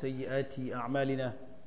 سيئات أعمالنا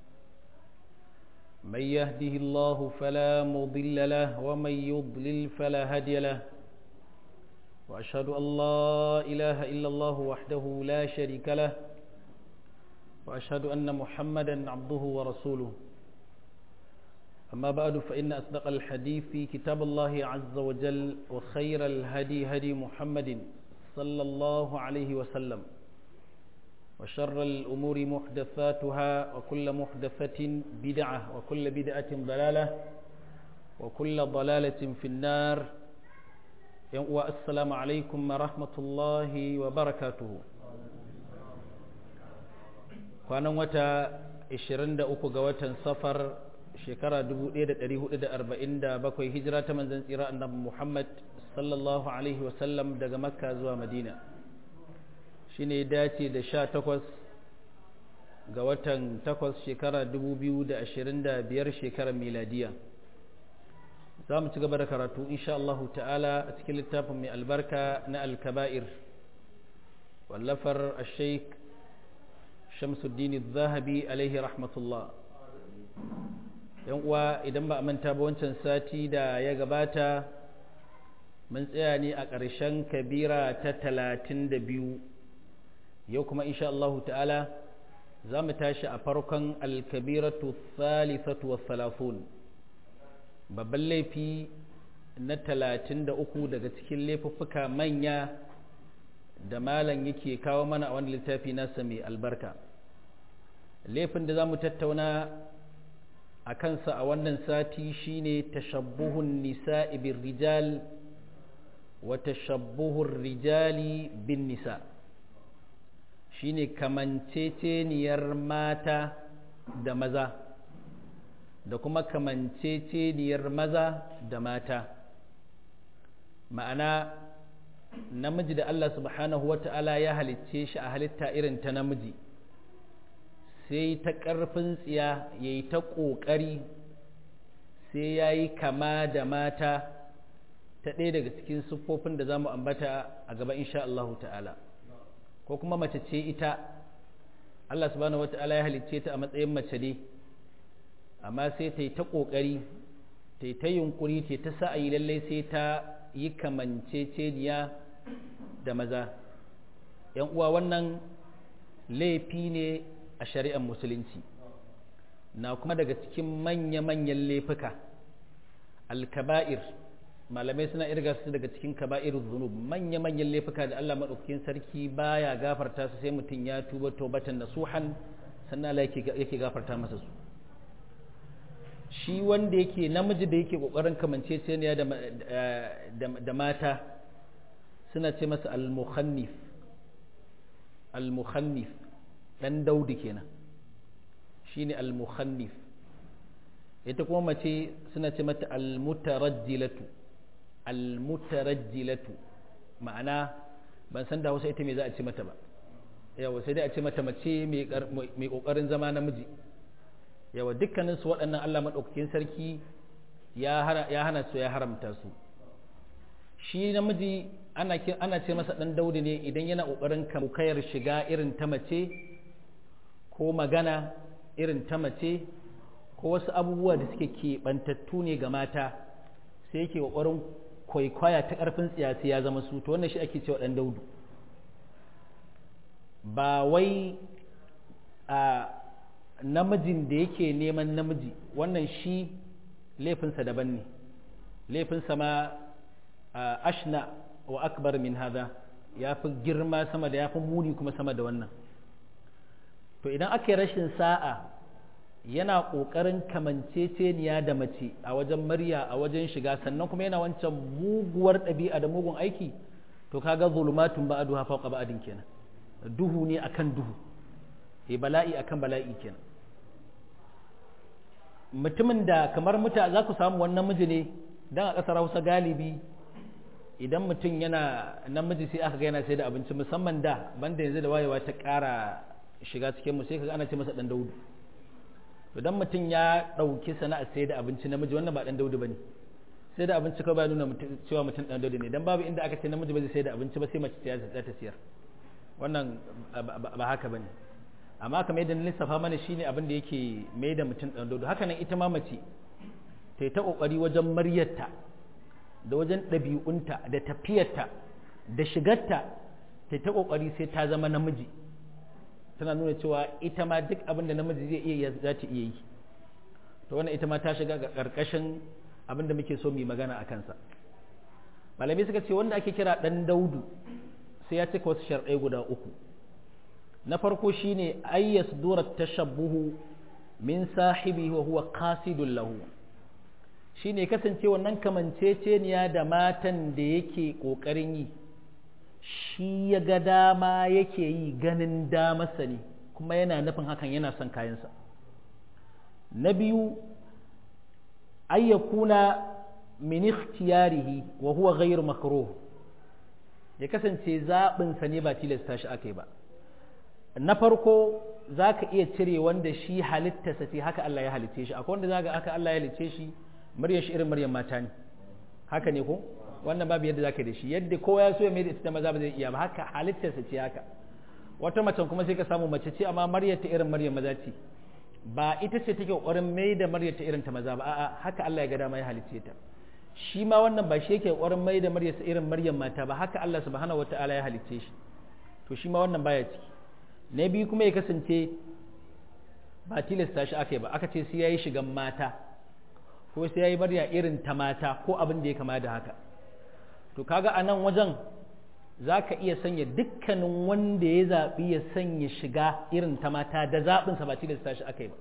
من يهده الله فلا مضل له ومن يضلل فلا هادي له وأشهد أن لا إله إلا الله وحده لا شريك له وأشهد أن محمدا عبده ورسوله أما بعد فإن أصدق الحديث كتاب الله عز وجل وخير الهدي هدي محمد صلى الله عليه وسلم وشر الأمور محدثاتها وكل محدثة بدعة وكل بدعة ضلالة وكل ضلالة في النار والسلام عليكم ورحمة الله وبركاته kwanan wata 23 ga watan safar shekara 1447 hijira ta manzan tsira annabi Muhammad sallallahu alaihi wasallam daga makka zuwa madina shine dace da 18 ga watan 8 shekara 2025 shekarar miladiya za mu ci gaba da karatu insha Allah ta'ala a cikin littafin mai albarka na alkaba'ir wallafar al-sheikh shamsuddin zahabi alaihi rahmatullah yan uwa idan ba a manta ba wancan sati da ya gabata mun tsaya ne a ƙarshen kabira ta talatin da biyu yau kuma insha Allahu ta'ala za mu tashi a farkon alkabiratu thalithatu wa salafun babban laifi na talatin da uku daga cikin laifuffuka manya da malam yake kawo mana a wani littafi nasa mai albarka laifin da za mu tattauna a kansa a wannan sati shine tashabbuhun nisa'i bin rijal wa tashabbuhun rijali bin nisa shine kamanceceniyar mata da maza da kuma kamanceceniyar maza da mata ma'ana namiji da Allah subhanahu wa ta'ala ya halicce shi a halitta irin ta namiji sai ta ƙarfin tsiya ya yi ta ƙoƙari sai ya yi kama da mata ta ɗaya daga cikin siffofin da za mu ambata a gaba insha Allah ta'ala ko kuma mace ce ita Allah subhanahu wa ta'ala ya halicce ta a matsayin mace ne amma sai ta yi ta ƙoƙari ta yi ta yunƙuri ta ta sa'ayi lallai sai ta yi kamanceceniya da maza ‘yan uwa wannan laifi ne a shari'ar musulunci na kuma daga cikin manya-manyan laifuka alkaba'ir malamai suna irga su daga cikin kaba'ir zunub manya-manyan laifuka da Allah maɗaukakin sarki baya gafarta su sai mutum ya tuba tobatan nasuhan sannan Allah yake gafarta masa su shi wanda yake namiji da yake kokarin kamanceceniya da mata suna ce masa al-mukhannif al-mukhannif dan daudi kenan shine al-mukhannif ita kuma mace suna ce mata al-mutarajjilatu al-mutarajjilatu ma'ana ban san da Hausa ita me za a ce mata ba yawa sai dai a ce mata mace mai kokarin zama namiji yawa dukkanin su waɗannan Allah madaukakin sarki ya hana su ya haramta su shi namiji ana ana ce masa dan daudi ne idan yana kokarin kamukayar shiga irin ta mace ko magana irin ta mace ko wasu abubuwa da suke keɓantattu ne ga mata sai yake ƙoƙarin kwaikwaya ta ƙarfin tsiyasi ya zama su to wannan shi ake cewa ɗan daudu ba wai a namijin da yake neman namiji wannan shi laifinsa daban ne laifinsa ma ashna wa akbar min hada ya fi girma sama da ya fi muni kuma sama da wannan to idan aka yi rashin sa'a yana ƙoƙarin kamanceceniya da mace a wajen murya a wajen shiga sannan kuma yana wancan muguwar ɗabi'a da mugun aiki to kaga zulumatun ba'adu ha fawqa ba'adin kenan duhu ne akan duhu eh bala'i akan bala'i kenan mutumin da kamar muta za ku samu wani namiji ne dan a ƙasar Hausa galibi idan mutum yana namiji sai aka ga yana sai da abinci musamman da banda yanzu da wayewa ta ƙara shiga cikin mu sai kaga ana ce masa dan daudu to dan mutum ya ɗauki sana'ar sai da abinci namiji wannan ba dan daudu bane sai da abinci kawai ba nuna cewa mutum dan daudu ne dan babu inda aka ce namiji ba zai sai da abinci ba sai mace ta za ta siyar wannan ba haka bane amma kamar yadda na lissafa mana shine abin da yake mai da mutum ɗan dodo haka nan ita ma mace ta yi ta ƙoƙari wajen maryarta da wajen ɗabi'unta da tafiyarta da shigarta ta ta ƙoƙari sai ta zama namiji tana nuna cewa ita ma duk abin da namiji zai iya za ta iya yi to wannan ita ma ta shiga ga ƙarƙashin abin da muke so mu yi magana a kansa malamai suka ce wanda ake kira ɗan daudu sai ya cika wasu sharɗai guda uku na farko shine ayyas dura tashabbuhu min sahibi wa huwa qasidun lahu shine kasance wannan kamanceceniya da matan da yake kokarin yi shi ya ga dama yake yi ganin damarsa ne kuma yana nufin hakan yana son kayansa na biyu ayyakuna min ikhtiyarihi wa huwa ghayr makruh ya kasance zaɓinsa ne ba tilasta shi aka yi ba na farko za ka iya cire wanda shi halittarsa ce haka Allah ya halitte shi akwai wanda za ga aka Allah ya halitte shi muryar shi irin muryar mata ne haka ne ko wannan babu yadda za ka da shi yadda kowa ya so ya mai da ita maza ba zai iya ba haka halittarsa ce haka wata macen kuma sai ka samu mace ce amma muryar ta irin muryar maza ce ba ita ce take ƙoƙarin mai da muryar ta irin ta maza ba a'a haka Allah ya ga dama ya halicce ta shi ma wannan ba shi yake ƙoƙarin mai da muryar irin muryar mata ba haka Allah subhanahu wataala ya halicce shi to shi ma wannan baya ciki na biyu kuma ya kasance ba tilasta shi aka yi ba aka ce sai ya yi shigan mata ko sai ya yi barya irin ta mata ko abin da ya kama da haka to kaga a nan wajen za ka iya sanya dukkanin wanda ya zaɓi ya sanya shiga irin ta mata da zaɓinsa ba tilasta shi aka yi ba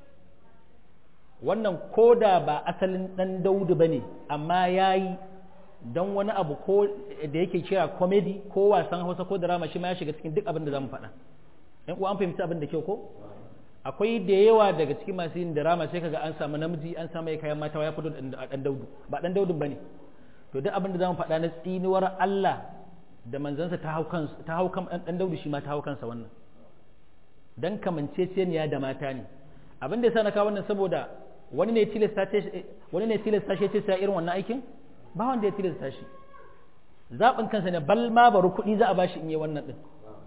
wannan ko da ba asalin ɗan daudu ba ne amma ya yi don wani abu ko da yake kira komedi ko wasan hausa ko drama shi ma ya shiga cikin duk abin da za mu faɗa yan uwa an fahimci abin da kyau ko akwai da yawa daga cikin masu yin drama sai kaga an samu namiji an samu kayan mata ya fito da dan daudu ba dan daudun bane to duk abin da zamu faɗa na tsinuwar Allah da manzansa ta hau kan ta hau kan dan daudu shi ma ta hau kansa wannan dan kamanceceniya da mata ne abin da yasa na kawo wannan saboda wani ne tilasta ce wani ne tilasta shi ce sai irin wannan aikin ba wanda ya tilasta shi zaɓin kansa ne bal ma bari kuɗi za a bashi in yi wannan din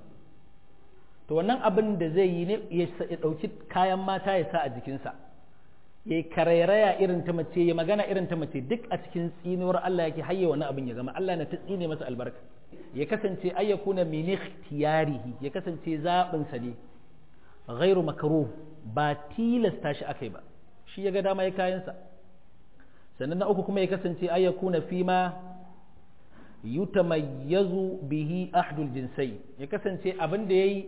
to wannan abin da zai yi ne ya ɗauki kayan mata ya sa a jikinsa ya yi karairaya irin ta mace ya magana irin ta mace duk a cikin tsinuwar Allah yake hayya wani abin ya gama Allah na ta tsine masa albarka ya kasance ayyakuna min ikhtiyarihi ya kasance zaɓin sa ne ghairu makruh ba tilasta shi akai ba shi ya ga dama ya kayansa sannan na uku kuma ya kasance ayyakuna fima yutamayyazu bihi ahdul jinsai ya kasance abin da yayi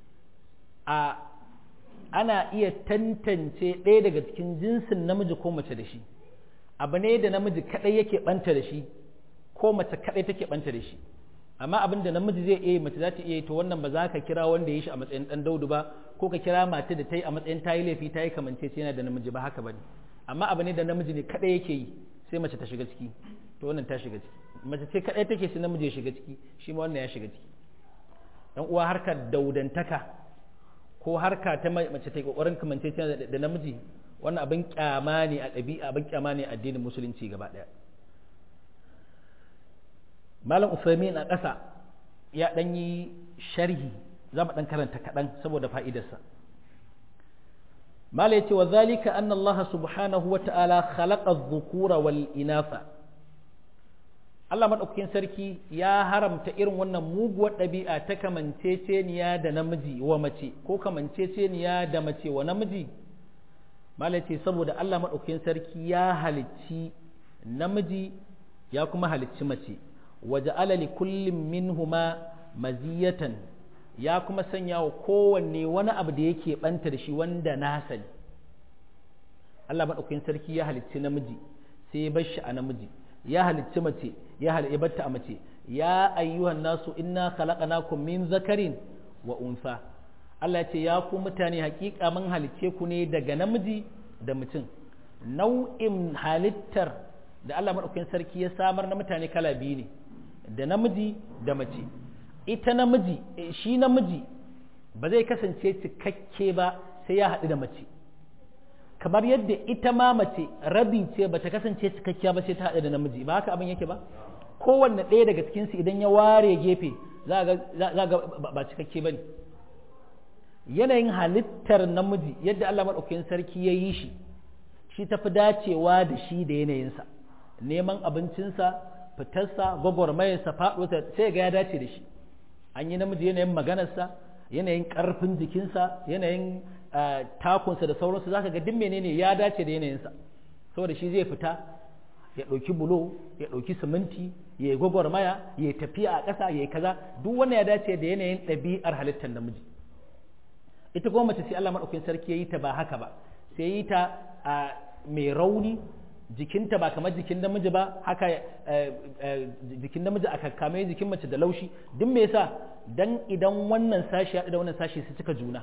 a ana iya tantance ɗaya daga cikin jinsin namiji ko mace da shi abu ne da namiji kaɗai yake ɓanta da shi ko mace kaɗai take ɓanta da shi amma abin da namiji zai iya mace za ta iya to wannan ba za ka kira wanda ya shi a matsayin ɗan daudu ba ko ka kira mata da ta yi a matsayin ta yi laifi ta yi kamance yana da namiji ba haka ba ne amma abu ne da namiji ne kaɗai yake yi sai mace ta shiga ciki to wannan ta shiga ciki mace ce kaɗai take sai namiji ya shiga ciki shi ma wannan ya shiga ciki dan uwa harkar daudantaka ko harka ta mace ta kokarin kamance da namiji wannan abin kyama ne a ɗabi'a abin kyama ne a addinin musulunci gaba ɗaya malam usaimin a ƙasa ya ɗan yi sharhi za mu ɗan karanta kaɗan saboda fa'idarsa mala ya ce wa zalika anna allaha subhanahu wa ta'ala khalaqa dhukura wal inatha Allah maɗaukakin sarki ya haramta irin wannan muguwar ɗabi'a ta kamanceceniya da namiji wa mace ko kamanceceniya da mace wa namiji malace saboda Allah maɗaukakin sarki ya halicci namiji ya kuma halicci mace waje alali kullum minhuma maziyatan ya kuma sanya wa kowanne wani abu da yake ɓanta da shi wanda na sani Allah maɗaukakin sarki ya halicci namiji sai ya bar shi a namiji ya halicci mace ya halibatta a mace ya ayyuhan nasu inna khalaqnakum min zakarin wa unsa Allah ya ce ya ku mutane hakika mun halicce ku ne daga namiji da mutum nau'in halittar da Allah madaukakin sarki ya samar na mutane kala biyu ne da namiji da mace ita namiji shi namiji ba zai kasance cikakke ba sai ya haɗu da mace kamar yadda ita ma mace rabi ce ba ta kasance cikakkiya ba sai ta haɗu da namiji ba haka abin yake ba kowanne ɗaya daga cikinsu idan ya ware gefe za ga ba cikakke ba ne yanayin halittar namiji yadda Allah maɗaukakin sarki ya yi shi shi tafi dacewa da shi da yanayinsa neman abincinsa fitarsa gwagwarmayarsa faɗuwarsa sai ga ya dace da shi an yi namiji yanayin maganarsa yanayin ƙarfin jikinsa yanayin takunsa da sauransu zaka ga duk menene ya dace da yanayinsa saboda shi zai fita ya ɗauki bulo ya ɗauki siminti ya yi gwagwarmaya ya yi tafiya a ƙasa ya yi kaza duk wanda ya dace da yanayin ɗabi'ar halittar namiji ita kuma mace sai Allah maɗaukakin sarki ya yi ta ba haka ba sai ya yi ta a mai rauni jikinta ba kamar jikin namiji ba haka jikin namiji a kakkame jikin mace da laushi duk me yasa dan idan wannan sashi ya da wannan sashi su cika juna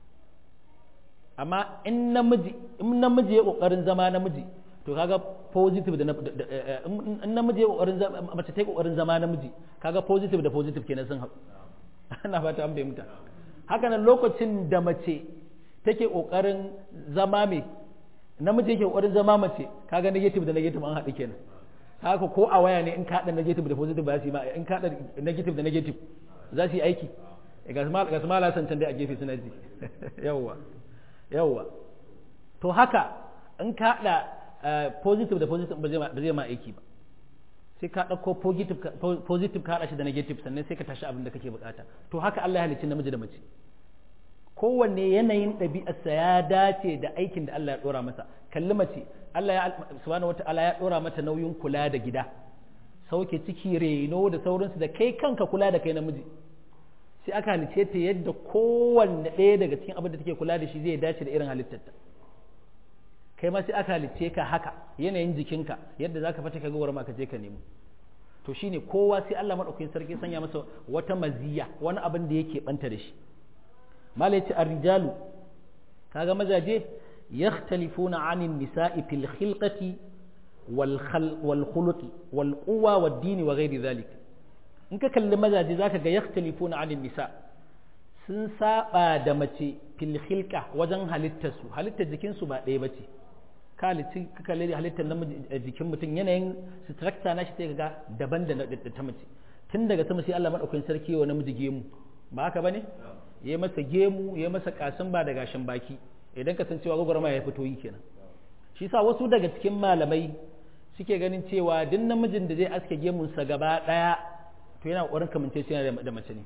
amma in namiji in namiji ya kokarin zama namiji to kaga positive da in namiji ya kokarin mace ta yi kokarin zama namiji kaga positive da positive kenan sun haɗu ana fata an fahimta haka nan lokacin da mace take kokarin zama mai namiji yake kokarin zama mace kaga negative da negative an haɗu kenan haka ko a waya ne in ka haɗa negative da positive ba su yi ma in ka haɗa negative da negative za su yi aiki ga su mala san can dai a gefe suna ji yawwa yawwa to haka in ka haɗa positive da positive ba zai ma aiki ba sai ka ɗauko positive ka haɗa shi da negative sannan sai ka tashi abin da kake bukata to haka Allah ya halicci namiji da mace kowanne yanayin ɗabi'arsa ya dace da aikin da Allah ya ɗora masa kalli mace Allah ya subhanahu wata'ala ya ɗora mata nauyin kula da gida sauke ciki reno da sauransu da kai kanka kula da kai namiji sai aka halice ta yadda kowanne ɗaya daga cikin abin da take kula da shi zai dace da irin halittarta kai ma sai aka halice ka haka yanayin jikinka yadda zaka fata ka ga ma ka je ka nemo to shine kowa sai Allah madaukakin sarki sanya masa wata maziya wani abin da yake banta da shi mala yace ar-rijalu kaga mazaje yakhtalifuna 'anil nisa'i fil khilqati wal wal khuluqi wal quwwa wad din wa ghairi dhalik in ka kalli mazaje zaka ga yakhtalifuna 'anil nisa sun saba da mace fil khilqa wajen halittar su halittar jikin su ba ɗaya bace ka halitti ka kalli halittar namiji jikin mutum yanayin structure na shi sai ga daban da ta mace tun daga sama sai Allah madaukakin sarki wa namiji gemu ba haka bane ya masa gemu ya masa kasin ba da gashin baki idan ka san cewa gwagwarma ya fito yi kenan shi sa wasu daga cikin malamai suke ganin cewa duk namijin da zai aske gemunsa gaba daya to yana kokarin kamance shi da mace ne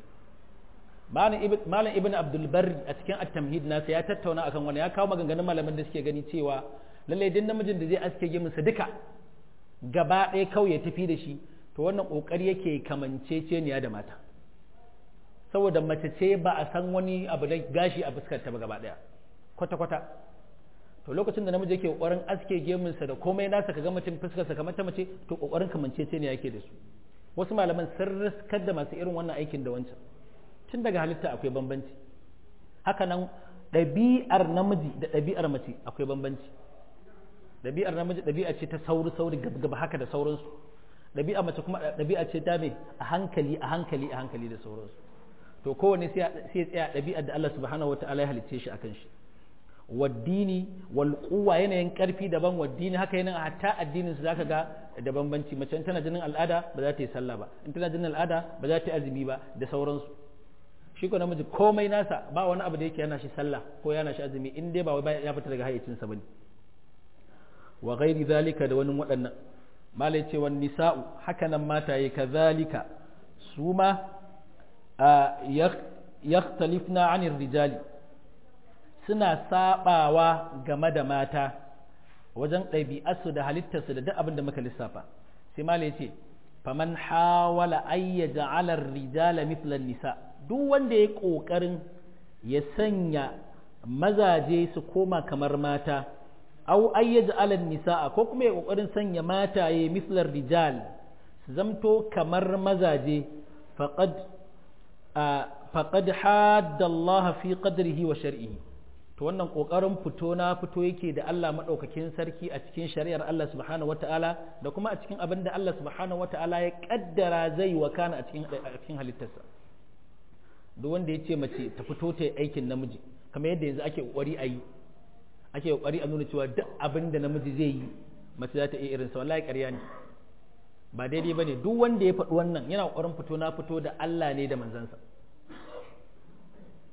malam ibn abdul barri a cikin at-tamhid nasa ya tattauna akan wani ya kawo maganganun malaman da suke gani cewa lallai duk namijin da zai aske gemunsa duka gaba daya kawai ya tafi da shi to wannan kokari yake kamanceceniya da mata saboda mace ce ba a san wani abu da gashi a fuskar ta ba gaba daya kwata-kwata to lokacin da namiji yake kokarin aske gemunsa da komai nasa kaga mutum fuskarsa kamar ta mace to kokarin kamancece ne yake da su wasu malaman sun riskar da masu irin wannan aikin da wancan tun daga halitta akwai bambanci haka nan ɗabi'ar namiji da ɗabi'ar mace akwai bambanci ɗabi'ar namiji ɗabi'a ce ta sauri sauri gaba haka da sauransu ɗabi'a mace kuma ɗabi'a ce ta me a hankali a hankali a hankali da sauransu to kowane sai ya tsaya ɗabi'ar da Allah subhanahu wata'ala ya halicce shi akan shi waddini wal quwwa yanayin karfi daban waddini haka yanayin hatta addinin su zaka ga da bambanci mace tana jinin al'ada ba za ta yi sallah ba in tana jinin al'ada ba za ta yi azumi ba da sauransu shi ko namiji komai nasa ba wani abu da yake yana shi sallah ko yana shi azumi in dai ba wai ya fita daga hayyacinsa bane wa ghairi zalika da wani waɗannan malai ce wan nisa'u haka nan mataye kazalika su ma yakhtalifna 'anil rijali suna sabawa game da mata wajen ɗabi'arsu da halittarsu da duk abin da muka lissafa sai malai ce faman hawala ayya ja'ala rijala mithlan nisa duk wanda ya kokarin ya sanya mazaje su koma kamar mata aw ayya ja'ala nisaa ko kuma ya kokarin sanya mataye mithlar rijal su zamto kamar mazaje faqad faqad hadda Allah fi qadrihi wa shar'ihi to wannan kokarin fito na fito yake da Allah madaukakin sarki a cikin shari'ar Allah subhanahu wataala da kuma a cikin abin da Allah subhanahu wataala ya kaddara zai wakana a cikin a cikin halittarsa duk wanda ya ce mace ta fito ta aikin namiji kamar yadda yanzu ake kokari a yi ake kokari a nuna cewa duk abin da namiji zai yi mace za ta iya irinsa wallahi ƙarya ne ba daidai ba ne duk wanda ya faɗi wannan yana kokarin fito na fito da Allah ne da manzansa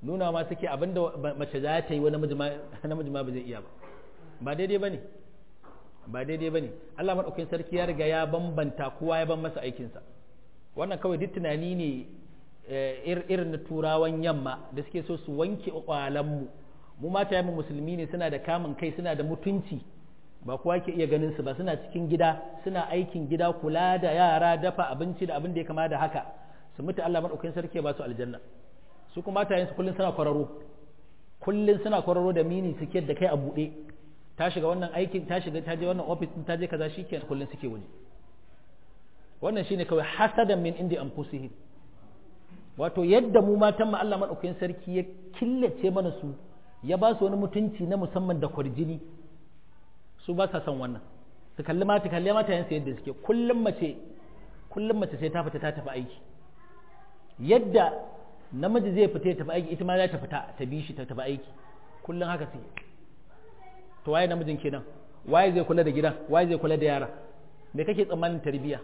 nuna ma suke abinda mace za ta yi wani namiji ma ba zai iya ba ba daidai ba ne ba daidai ba ne Allah maɗaukin sarki ya riga ya bambanta kowa ya ban masa aikinsa wannan kawai duk tunani ne irin na turawan yamma da suke so su wanke mu mu mata yamma musulmi ne suna da kamun kai suna da mutunci ba kowa ke iya ganin su ba suna cikin gida suna aikin gida kula da yara dafa abinci da abin da ya kama da haka su mutu Allah maɗaukin sarki ba su aljanna su kuma matayen su kullun suna kwararo kullun suna kwararo da mini suke da kai a buɗe ta shiga wannan aikin ta shiga ta je wannan office ta je kaza shikenan kullun suke waje wannan shine kawai hasadan min indi anfusihim wato yadda mu matan mu Allah madaukakin sarki ya killace mana su ya ba su wani mutunci na musamman da kwarjini su ba sa son wannan su kalli mata kalli mata yansu yadda suke kullum mace kullum mace sai ta fita ta tafi aiki yadda namiji zai fita ya tafi aiki ita ma za ta fita ta bi shi ta tafi aiki kullum haka suke to waye namijin kenan waye zai kula da gidan waye zai kula da yara me kake tsammanin tarbiyya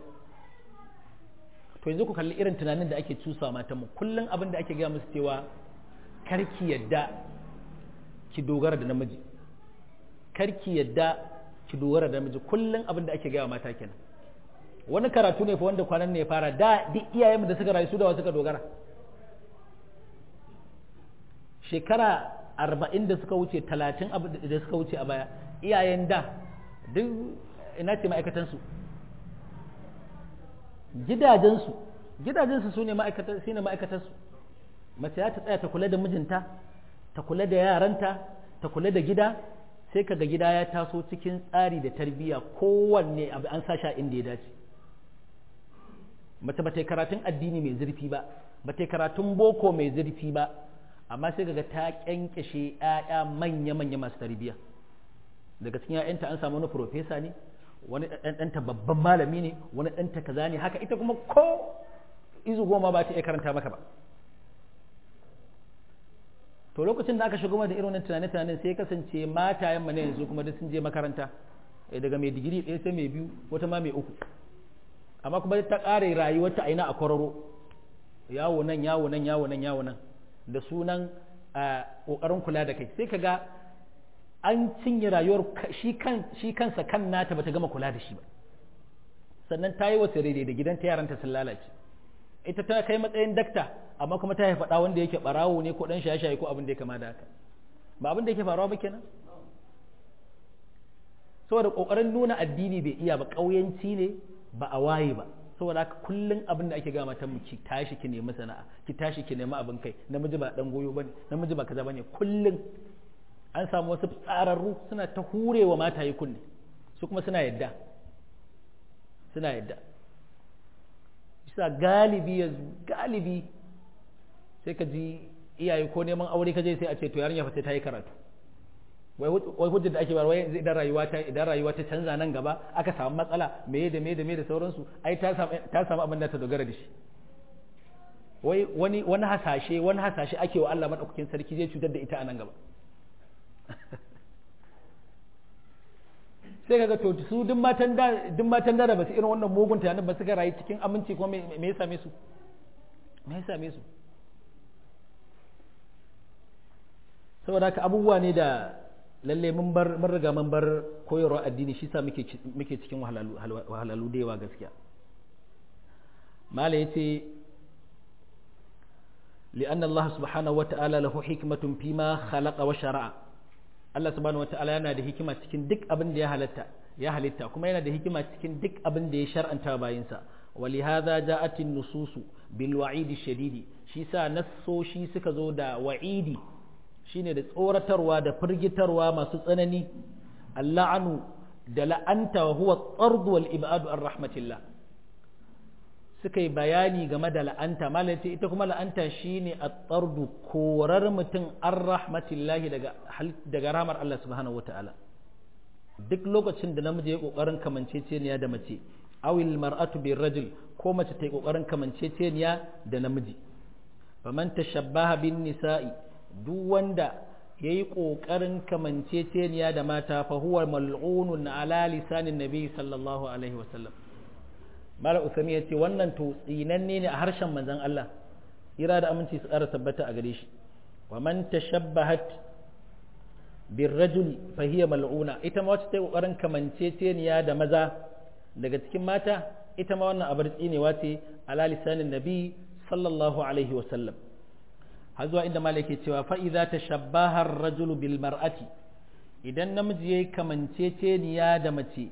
to yanzu ku kalli irin tunanin da ake cusa matanmu kullum abin da ake gaya musu cewa karki yadda ki dogara da namiji karki yadda ki dogara da namiji kullum abin da ake gaya mata kenan wani karatu ne fa wanda kwanan ne ya fara da duk iyayenmu da suka rayu su da wa suka dogara shekara arba'in da suka wuce talatin da suka wuce a baya iyayen da duk ina ce ma'aikatansu gidajensu gidajensu su ne ma'aikatansu mace ya ta tsaya ta kula da mijinta ta kula da yaranta ta kula da gida sai kaga gida ya taso cikin tsari da tarbiyya kowanne abu an sa sha inda ya dace mace ba ta yi karatun addini mai zurfi ba ba ta yi karatun boko mai zurfi ba amma sai kaga ta kyankyashe 'ya'ya manya-manya masu tarbiyya daga cikin 'ya'yanta an samu wani profesa ne wani ɗanta babban malami ne wani ɗanta kaza ne haka ita kuma ko izu goma ba ta iya karanta maka ba to lokacin da aka shigo da irin wannan tunane-tunanen sai kasance matayen mu ne yanzu kuma duk sun je makaranta daga mai digiri ɗaya sai mai biyu wata ma mai uku amma kuma ta ƙare rayuwarta aina a kwararo yawo nan yawo nan yawo nan yawo nan da sunan ƙoƙarin kula da kai sai ka ga an cinye rayuwar shi kansa kan nata bata gama kula da shi ba sannan ta yi wasu rere da gidanta yaranta sun lalace ita ta kai matsayin dakta amma kuma ta haifa wanda yake barawo ne ko dan shaye-shaye ko abin da ya kama da haka ba abin da yake faruwa ba kenan saboda kokarin nuna addini bai iya ba kauyanci ne ba a waye ba saboda haka kullun abin da ake gama ta mu ki tashi ki nemi sana'a ki tashi ki nemi abin kai namiji ba dan goyo bane namiji ba kaza bane kullun an samu wasu tsararru suna ta hurewa mata yi kunne su kuma suna yadda suna yadda bisa galibi yanzu galibi sai ka ji iyaye ko neman aure ka je sai a ce to yarinya fa sai ta yi karatu wai hujjar da ake bayarwa yanzu idan rayuwa ta idan rayuwa ta canza nan gaba aka samu matsala meye da meye da meye da sauransu ai ta samu ta samu abin da ta dogara da shi wai wani wani hasashe wani hasashe ake wa Allah madaukakin sarki zai cutar da ita a nan gaba sai kaga to su duk matan da duk matan da ba su irin wannan mugun tunanin ba suka rayu cikin aminci kuma me ya same su me ya same su saboda haka abubuwa ne da lalle mun bar mun riga mun bar koyarwa addini shi sa muke muke cikin wahalalu wahalalu da yawa gaskiya mala yace لأن الله سبحانه وتعالى له حكمة فيما خلق وشرع Allah subhanahu wataala yana da hikima cikin duk abin da ya halatta ya halitta kuma yana da hikima cikin duk abin da ya shar'anta bayinsa ولهذا جاءت النصوص بالوعيد الشديد shi sa nassoshi suka zo da wa'idi shine da tsoratarwa da firgitarwa masu tsanani alla'anu da la'anta wa huwa tsard wal ibadu an rahmatillah suka yi bayani game da la'anta malai ita kuma la'anta shine at-tardu korar mutum an rahmatillahi daga daga ramar Allah subhanahu wata'ala duk lokacin da namiji ya kokarin kamanceceniya da mace awil mar'atu bir rajul ko mace ta yi kokarin kamanceceniya da namiji faman tashabbaha bin nisa'i duk wanda yayi kokarin kamanceceniya da mata fa huwa mal'unun ala lisanin nabi sallallahu alaihi wasallam Malam Usami ya ce wannan to tsinanne ne a harshen manzon Allah ira da aminci su ƙara tabbata a gare shi wa man tashabbahat birrajuli fa hiya mal'una ita ma wacce ta kokarin kamanceceniya da maza daga cikin mata ita ma wannan abar tsinewa ce ala lisanin nabi sallallahu alaihi wa sallam har zuwa inda malaka cewa fa idza tashabbaha ar-rajulu bil mar'ati idan namiji yayi kamanceceniya da mace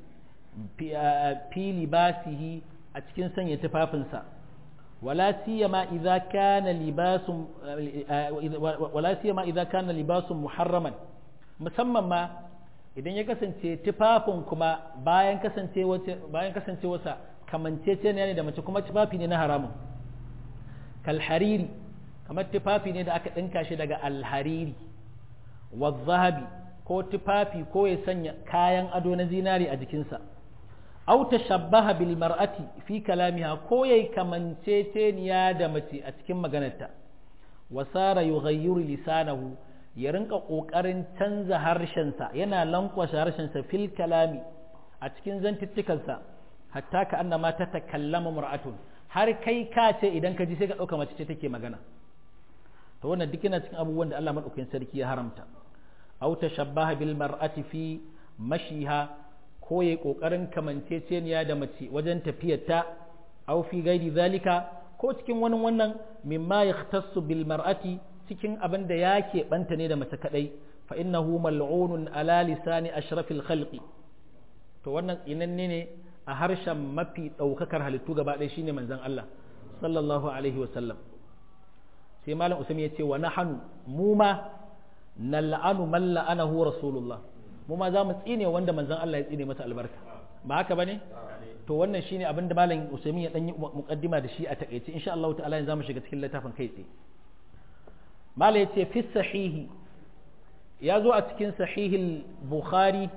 fi libasihi a cikin sanya tufafinsa wala siyama idza kana libasun wala siyama idza kana libasun muharraman musamman ma idan ya kasance tufafin kuma bayan kasance bayan kasancewarsa kamanceceniya ne da mace kuma tufafi ne na haramun kalhariri kamar tufafi ne da aka ɗinka shi daga alhariri wa zahabi ko tufafi ko ya sanya kayan ado na zinari a jikinsa aw tashabbaha bil mar'ati fi kalamiha ko yayi kamanceceniya da mace a cikin maganarta wa sara yughayyiru lisanahu ya rinka kokarin canza harshensa yana lankwashe harshensa fil kalami a cikin zantuttukansa hatta ka annama ta takallama mar'atun har kai ka ce idan ka ji sai ka dauka mace ce take magana to wannan duk yana cikin abubuwan da Allah madaukakin sarki ya haramta aw tashabbaha bil mar'ati fi mashiha ko yayi kokarin kamanceceniya da mace wajen tafiyarta aw fi gairi zalika ko cikin wani wannan mimma yahtassu bil mar'ati cikin abin da yake banta ne da mace kadai fa innahu mal'unun ala lisani ashrafil khalqi to wannan tsinanne ne a harshen mafi daukakar halittu gaba ɗaya shine manzon Allah sallallahu alaihi wa sallam sai malam usman ya ce wa nahanu mu ma nal'anu man la'anahu rasulullah mu ma za mu tsine wanda manzon Allah ya tsine masa albarka ba haka bane to wannan shine abin da malam usman ya dan yi muqaddima da shi a takeice insha Allah ta'ala yanzu zamu shiga cikin littafin kai tsaye malam yace fi sahihi ya zo a cikin sahihil bukhari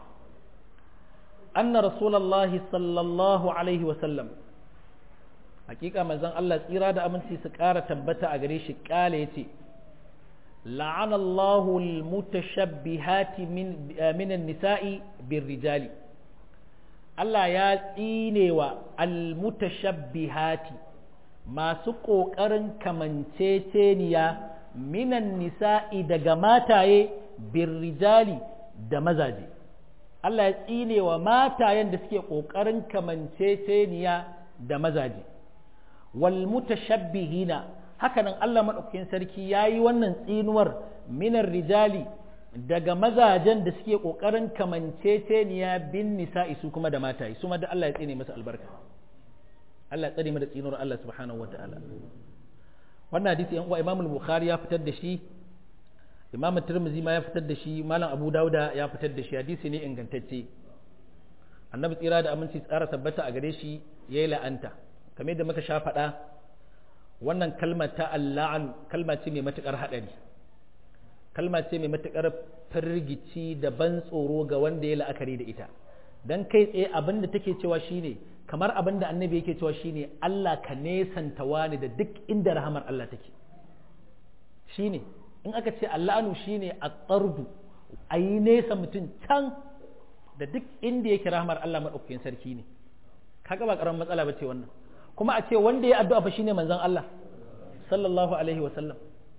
anna rasulullahi sallallahu alaihi wa sallam hakika manzon Allah tsira da aminci su ƙara tabbata a gare shi ƙala ya ce la'anallahu almutashabbihati min minan nisa'i bir rijali Allah ya tsinewa almutashabbihati masu ƙoƙarin kamanceceniya minan nisa'i daga mataye bir rijali da mazaje Allah ya tsinewa matayen da suke ƙoƙarin kamanceceniya da mazaje wal mutashabbihina hakanan Allah madaukakin sarki yayi wannan tsinuwar minar rijali daga mazajen da suke kokarin kamanceceniya bin nisa'i su kuma da mataye su ma da Allah ya tsine masa albarka Allah ya tsare mu da tsinuwar Allah subhanahu wataala wannan hadisi yan uwa Imam al-Bukhari ya fitar da shi Imam Tirmidhi ma ya fitar da shi Malam Abu Dauda ya fitar da shi hadisi ne ingantacce Annabi tsira da aminci tsara tabbata a gare shi yayi la'anta kamar da muka sha faɗa wannan kalmar ta alla'an kalma ce mai matuƙar haɗari kalma ce mai matuƙar firgici da ban tsoro ga wanda ya la'akari da ita don kai tsaye abin da take cewa shine kamar abin da annabi yake cewa shine Allah ka nesanta wani da duk inda rahamar Allah take shine in aka ce alla'anu shine a tsardu a yi nesa mutum can da duk inda yake rahamar Allah maɗaukakin sarki ne kaga ba ƙaramin matsala ba ce wannan kuma a ce wanda ya addu'a fa shine manzon Allah sallallahu alaihi wa sallam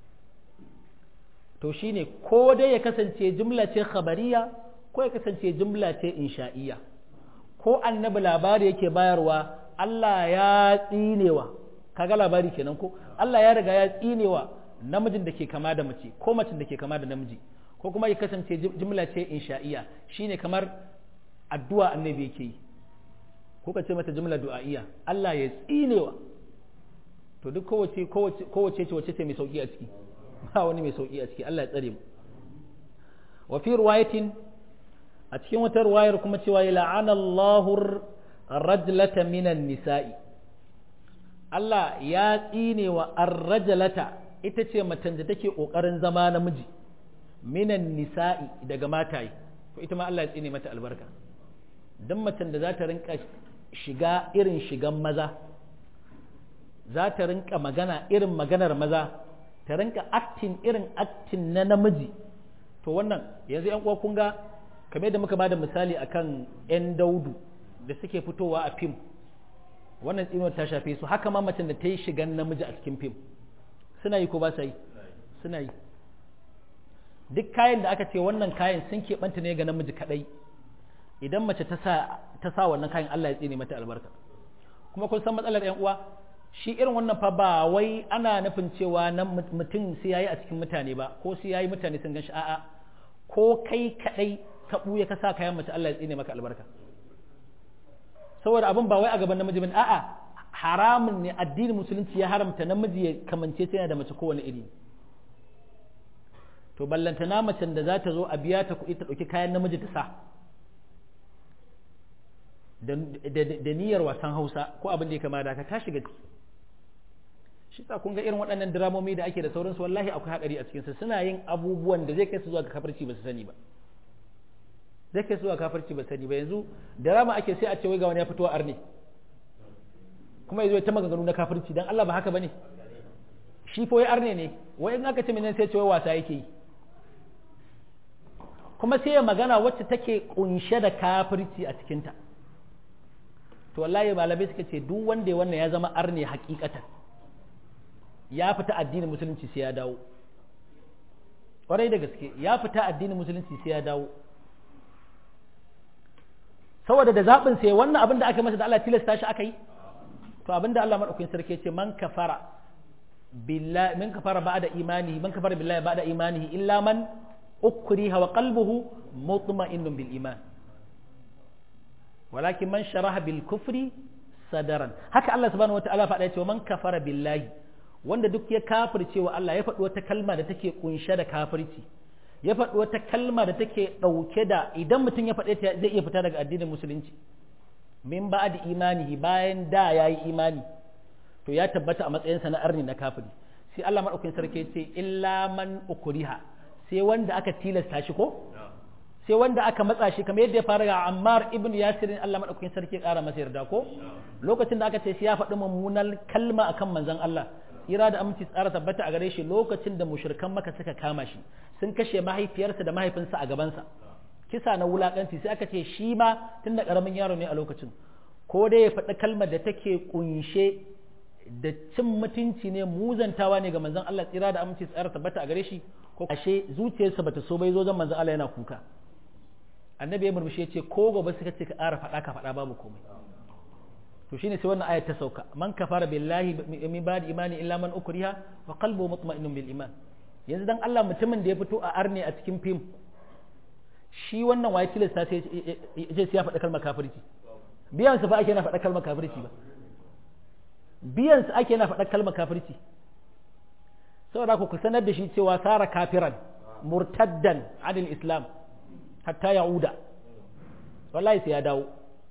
to shine ko dai ya kasance jumla ce khabariya ko ya kasance jumla ce insha'iyya ko annabi labari yake bayarwa Allah ya tsinewa kaga labari kenan ko Allah ya riga ya tsinewa namijin da ke kama da mace ko macin da ke kama da namiji ko kuma ya kasance jumla ce insha'iyya shine kamar addu'a annabi yake yi ko ka ce mata jumla du'a'iyya Allah ya tsinewa to duk kowace kowace kowace ce wacce ce mai sauki a ciki ba wani mai sauki a ciki Allah ya tsare mu wa fi riwayatin a cikin wata riwayar kuma cewa ya la'ana Allahu rajlata minan nisa'i Allah ya tsinewa ar-rajlata ita ce macen da take kokarin zama namiji minan nisa'i daga mataye to ita ma Allah ya tsine mata albarka dan macen da za ta rinka shiga irin shigan maza za ta rinka magana irin maganar maza ta rinka aktin irin aktin na namiji to wannan yanzu yan uwa kun ga kamar da muka bada misali akan yan daudu da suke fitowa a fim wannan tsinuwar ta shafe su haka ma macen da ta yi shigan namiji a cikin fim suna yi ko ba sa yi suna yi duk kayan da aka ce wannan kayan sun keɓanta ne ga namiji kaɗai idan mace ta sa ta sa wannan kayan Allah ya tsine mata albarka kuma kun san matsalar ƴan uwa shi irin wannan fa ba wai ana nufin cewa nan mutum sai yayi a cikin mutane ba ko sai yayi mutane sun ganshi a'a ko kai kaɗai ka ɓuya ka sa kayan mace Allah ya tsine maka albarka saboda abin ba wai a gaban namiji bane a'a haramun ne addinin musulunci ya haramta namiji ya kamance sai da mace kowane iri to ballantana macen da za ta zo a biya ta kuɗi ta ɗauki kayan namiji ta sa da niyyar wasan hausa ko abin da ya kama da ka ta shiga ciki shi sa kun ga irin waɗannan diramomi da ake da sauransu wallahi akwai haɗari a cikinsa suna yin abubuwan da zai kai su zuwa ga kafirci ba su sani ba zai kai su zuwa kafirci ba sani ba yanzu dirama ake sai a ce wai ga wani ya fito arne kuma yazo ta maganganu na kafirci dan Allah ba haka bane shi fa wai arne ne wai in aka ce menene sai ce wai wasa yake yi kuma sai ya magana wacce take kunshe da kafirci a cikinta to wallahi malamai suka ce duk wanda ya wannan ya zama arne hakikatan ya fita addinin musulunci sai ya dawo kwarai da gaske ya fita addinin musulunci sai ya dawo saboda da zaɓin sai wannan abin da aka masa da Allah tilasta shi aka yi to abin da Allah madaukakin sarki ce man kafara billahi man kafara ba'da imanihi man kafara billahi ba'da imanihi illa man ukriha wa qalbuhu mutma'innun bil iman walakin man sharaha bil kufri sadaran haka Allah subhanahu wataala faɗa cewa man kafara billahi wanda duk ya kafirce wa Allah ya faɗi wata kalma da take kunshe da kafirci ya faɗi wata kalma da take ɗauke da idan mutum ya faɗe ta zai iya fita daga addinin musulunci min ba da imanihi bayan da ya yi imani to ya tabbata a matsayinsa na arni na kafiri sai Allah maɗaukin sarki ce illa man ukuriha sai wanda aka tilasta shi ko sai wanda aka matsa shi kamar yadda ya fara ga Ammar ibn Yasir Allah maɗaukin sarki ƙara masa yarda ko lokacin da aka ce shi ya faɗi mummunan kalma akan manzon Allah ira da aminci tsara tabbata a gare shi lokacin da mushrikan maka suka kama shi sun kashe mahaifiyarsa da mahaifinsa a gabansa kisa na wulakanci sai aka ce shi ma tun da karamin yaro ne a lokacin ko dai ya faɗi kalmar da take kunshe da cin mutunci ne muzantawa ne ga manzon Allah tsira da aminci tsara tabbata a gare shi ko ashe zuciyarsa bata so bai zo zan manzon Allah yana kuka annabi ya murmushi ya ce ko gobe suka ce ka ƙara faɗa ka faɗa babu komai to shine sai wannan ayat ta sauka man kafara billahi min ba'di imani illa man ukriha wa qalbuhu mutma'innun bil iman yanzu dan Allah mutumin da ya fito a arne a cikin fim shi wannan waye tilasta sai ya ya faɗa kalmar kafirci biyan sa fa ake na faɗa kalmar kafirci ba biyan sa ake na faɗa kalmar kafirci saboda ku sanar da shi cewa sara kafiran murtaddan anil islam hatta ya'uda wallahi sai ya dawo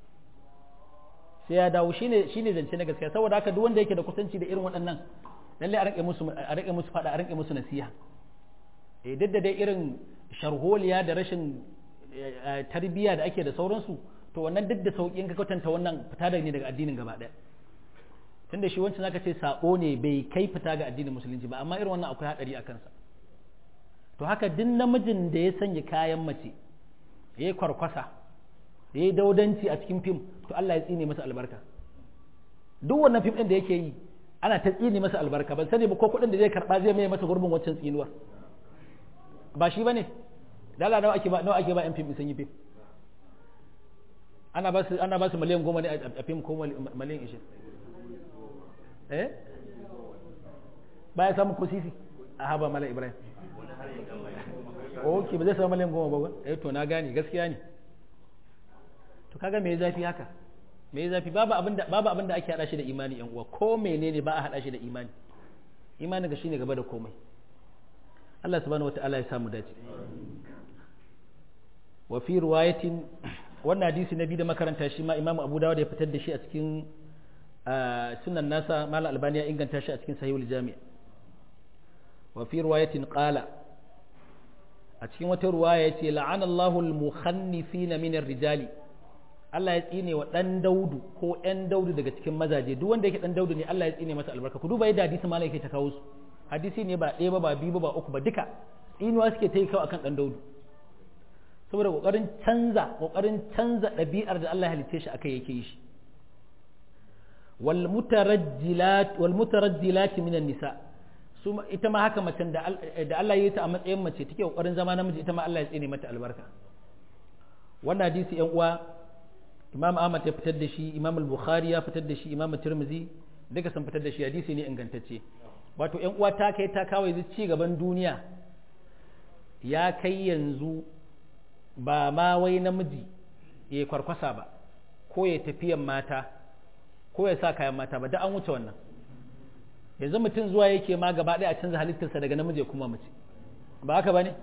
sai ya dawo shine shine zance na gaskiya saboda haka duk wanda yake da kusanci da irin waɗannan lalle a rike musu a rike musu fada a rike musu nasiha eh duk da dai irin sharholiya da rashin tarbiyya da ake da sauransu to wannan duk da sauki in ka kwatanta wannan fita da ne daga addinin gaba ɗaya tunda shi wancan zaka ce sabo ne bai kai fita ga addinin musulunci ba amma irin wannan akwai hadari a kansa to haka duk namijin da ya sanya kayan mace ya yi kwarkwasa ya yi daudanci a cikin fim to Allah ya tsine masa albarka duk wannan fim ɗin da yake yi ana ta tsine masa albarka ban sani ba ko kuɗin da zai karɓa zai mai masa gurbin waccan tsinuwar ba shi bane dala nawa ake ba nawa ake ba yan fim sun yi fim ana ba su ana ba su miliyan goma ne a fim ko miliyan ishirin eh baya samun ko sisi a haba mala ibrahim ok ba zai samu miliyan goma ba eh to na gane gaskiya ne to kaga me zafi haka me zafi babu abin da babu abin da ake hada shi da imani yan uwa ko menene ba a hada shi da imani imani ga shine gaba da komai Allah subhanahu wataala ya samu dace wa fi riwayatin wannan hadisi na biyu da makaranta shi ma Imam Abu Dawud ya fitar da shi a cikin sunan nasa Malam Albani ya inganta shi a cikin Sahihul Jami' wa fi riwayatin qala a cikin wata ruwaya yace la'ana Allahu al-mukhannifina min ar-rijali Allah ya tsine wa dan Daudu ko ɗan Daudu daga cikin mazaje duk wanda yake dan Daudu ne Allah ya tsine masa albarka ku duba yadda hadisi malai yake ta kawo su hadisi ne ba ɗaya ba ba biyu ba ba uku ba duka tsinuwa suke ta yi kawo akan dan Daudu saboda kokarin canza kokarin canza ɗabi'ar da Allah ya halicce shi akai yake yi shi wal mutarajjilat wal mutarajjilat minan nisa su ita ma haka macen da Allah ya yi ta a matsayin mace take kokarin zama namiji ita ma Allah ya tsine mata albarka wannan hadisi yan uwa Imam Ahmad ya fitar da shi Imam Al-Bukhari ya fitar da shi Imam Tirmidhi duka sun fitar da shi hadisi ne ingantacce wato yan uwa ta kai ta kawo yanzu ci gaban duniya ya kai yanzu ba ma wai namiji ya kwarkwasa ba ko ya tafiyan mata ko ya sa kayan mata ba da an wuce wannan yanzu mutum zuwa yake ma gaba ɗaya a canza halittarsa daga namiji kuma mace ba haka ba ne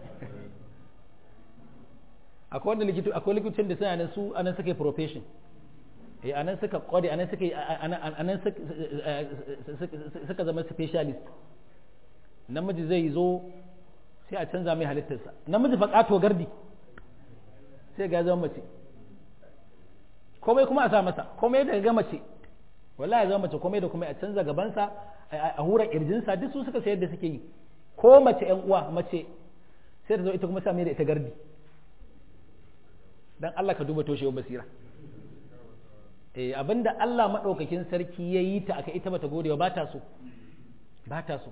akwai wanda likitu akwai likitocin da suna nan su anan suka yi profession eh anan suka kware anan suka anan suka zama specialist namiji zai zo sai a canza mai halittarsa namiji fa kato gardi sai ga zama mace komai kuma a sa masa komai da ga mace wallahi zama mace komai da komai a canza gabansa a hura kirjinsa duk su suka sayar da suke yi ko mace yan uwa mace sai ta zo ita kuma sa mai da ita gardi dan Allah ka duba toshewar basira eh abinda Allah madaukakin sarki ya yi ta aka ita bata godewa ba ta so ba ta so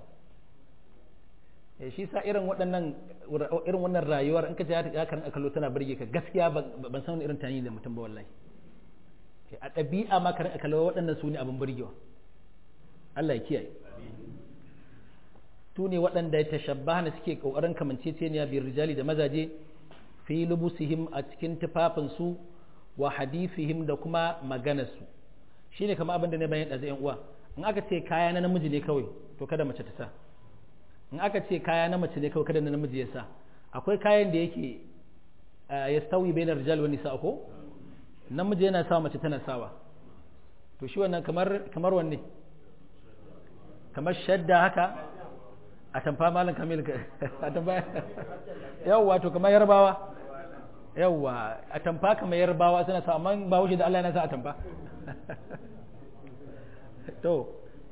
eh shi sa irin waɗannan irin wannan rayuwar in ka ji ya karin akallo tana burge ka gaskiya ban san irin tani da mutum ba wallahi a ɗabi'a ma karin akallo waɗannan su ne abin burgewa Allah ya kiyaye su ne waɗanda ya tashabbaha suke ƙoƙarin kamanceceniya biyar rijali da mazaje fi lubusihim a cikin tufafinsu wa hadifihim da kuma maganarsu shi ne kama abin da ne bayan ɗaza uwa in aka ce kaya na namiji ne kawai to kada mace ta sa in aka ce kaya na mace ne kawai kada na namiji ya sa akwai kayan da yake ya sauyi bai na rijal wani sa ko namiji yana sawa mace tana sawa to shi wannan kamar kamar wanne kamar shadda haka a tamfa malam kamil a tamfa yawwa to kamar yarbawa yawwa a tamfa kamar yarbawa suna sa amma ba wuce da Allah yana sa a tamfa to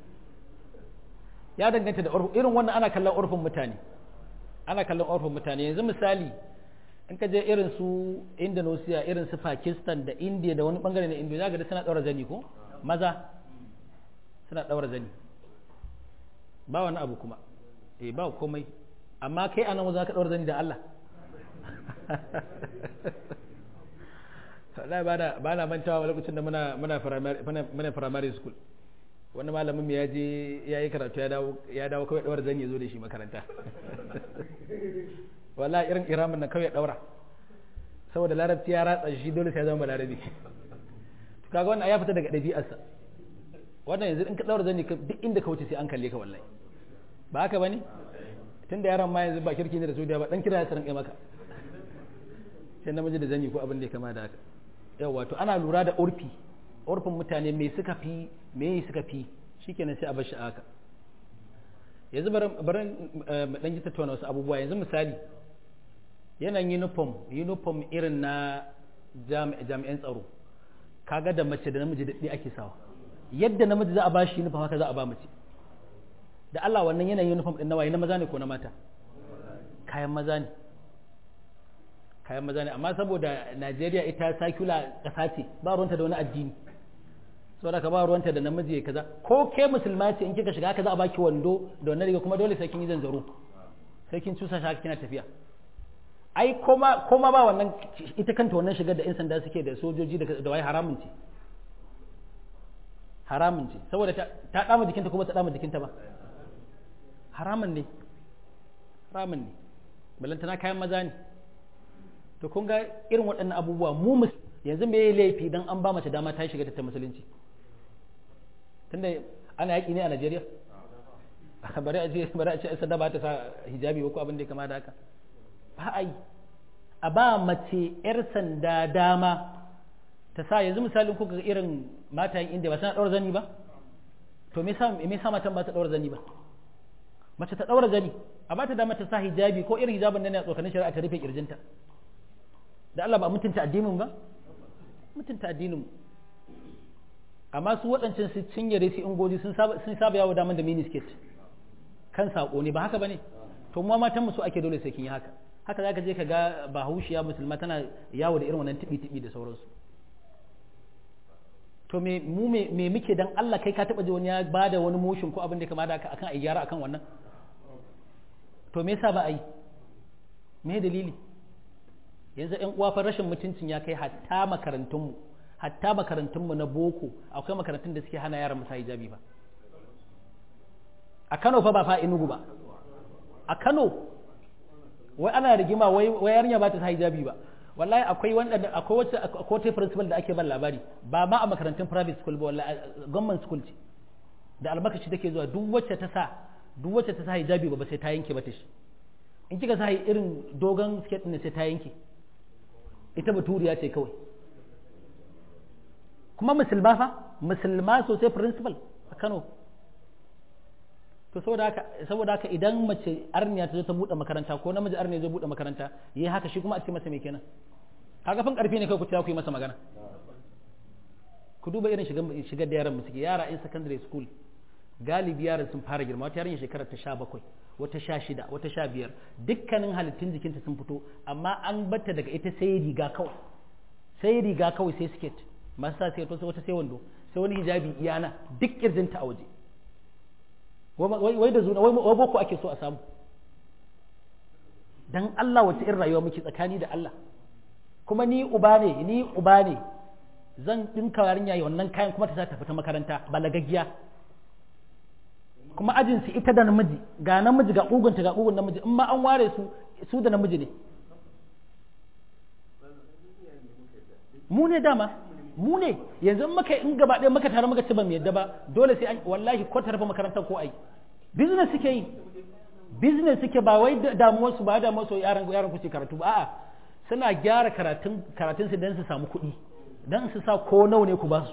ya danganta da urfu irin wannan ana kallon urfin mutane ana kallon urfin mutane yanzu misali in ka je irin su Indonesia irin su Pakistan da India da wani bangare na India zaka ga suna daura zani ko maza suna daura zani ba wani abu kuma eh ba komai amma kai anan za ka daura zani da Allah wallahi ba na ba na mantawa lokacin da muna muna primary muna primary school wani malamin mu ya je ya yi karatu ya dawo ya dawo kawai daura zani ya zo da shi makaranta wallahi irin iramin nan kawai daura saboda larabci ya ratsa shi dole sai ya zama larabi to kaga wannan ya fita daga ɗabi'arsa wannan yanzu in ka daura zani duk inda ka wuce sai an kalle ka wallahi ba haka bane tunda yaron ma yanzu ba kirki ne da su da ba dan kira ya sanin kai maka sai namiji da zanyi ko abin da ya kama da haka yawa to ana lura da urfi urfin mutane me suka fi me suka fi shikenan sai a bar shi haka yanzu bari mu dan ji tattauna wasu abubuwa yanzu misali yanayin uniform uniform irin na jami'an tsaro kaga da mace da namiji da ɗaya ake sawa yadda namiji za a ba shi uniform haka za a ba mace da Allah wannan yanayin uniform din nawaye na maza ne ko na mata kayan maza ne kayan maza ne amma saboda Najeriya ita sakula ƙasa ce ba ruwanta da wani addini saboda ka ba ruwanta da namiji ya kaza ko ke musulma ce in kika shiga haka za a baki wando da wannan riga kuma dole sai kin yi zanzaro sai kin cusa shi kina tafiya ai koma koma ba wannan ita kanta wannan shigar da yan sanda suke da sojoji da wai haramun ce haramun ce saboda ta dama jikinta kuma ta dama jikinta ba haramun ne haramun ne balantana kayan maza ne to kun ga irin waɗannan abubuwa mu yanzu me yayi laifi dan an ba mace dama ta shiga ta musulunci tunda ana yaƙi ne a Najeriya bari a ce bari a ce sadda ba ta sa hijabi ko abin da ya kama da haka ba ai a ba mace yar sanda dama ta sa yanzu misalin kuka ga irin matayen inda ba suna ɗaura zani ba to me yasa me yasa matan ba ta ɗaura zani ba mace ta ɗaura zani a ba ta dama ta sa hijabi ko irin hijabin nan ne a tsokanin shari'a ta rufe kirjinta da Allah ba mutunta addinin ba mutunta addinin amma su waɗancan su cinyare su ingoji sun saba sun saba yawo daman da miniskirt kan sako ne ba haka bane to mu matan mu su ake dole sai kin yi haka haka zaka je ka ga bahaushiya musulma tana yawo da irin wannan tibi tibi da sauransu to me mu me me muke dan Allah kai ka taba ji wani ya bada wani motion ko abin da kama da haka akan ai gyara akan wannan to me yasa ba a yi me dalili yanzu ƴan uwa fa rashin mutuncin ya kai hatta makarantunmu hatta makarantunmu na boko akwai makarantun da suke hana yaran musa hijabi ba a Kano fa ba fa Enugu ba a Kano wai ana rigima wai wai yarinya ba ta sa hijabi ba wallahi akwai wanda akwai wacce akwai wata principal da ake ban labari ba ma a makarantun private school ba wallahi government school ce da almakashi take zuwa duk wacce ta sa duk wacce ta sa hijabi ba sai ta yanke ba ta shi in kika sa irin dogon skirt ne sai ta yanke ita baturiya ce kawai kuma musulma fa musulma sosai principal a Kano to saboda haka saboda haka idan mace arniya ta zo ta bude makaranta ko namiji arniya zai bude makaranta yayi haka shi kuma a ce masa me kenan kaga fin karfi ne kai ku ta ku yi masa magana ku duba irin shigar shigar da yaran mu suke yara in secondary school galibi yaran sun fara girma wata yarinya shekarar ta 17 wata 16 wata 15 dukkanin halittun jikinta sun fito amma an batta daga ita sai riga kawai sai riga kawai sai skirt masu sa sai wata sai wando sai wani hijabi iyana duk kirjinta a waje wai da zuna wai boko ake so a samu dan Allah wace irin rayuwa muke tsakani da Allah kuma ni uba ne ni uba ne zan dinka yarinya wannan kayan kuma ta sa ta fita makaranta balagaggiya kuma ajin su ita da namiji ga namiji ga kugunta ga kugun namiji in ma an ware su su da namiji ne mu ne dama mu ne yanzu in muka in gaba ɗaya muka tare muka ci ba mu yadda ba dole sai an wallahi ko ta rufe makarantar ko ai business suke yi business suke ba wai damuwar su ba damuwar su yaran yaran ku ce karatu ba a'a suna gyara karatun karatun su dan su samu kuɗi dan su sa ko nawa ne ku ba su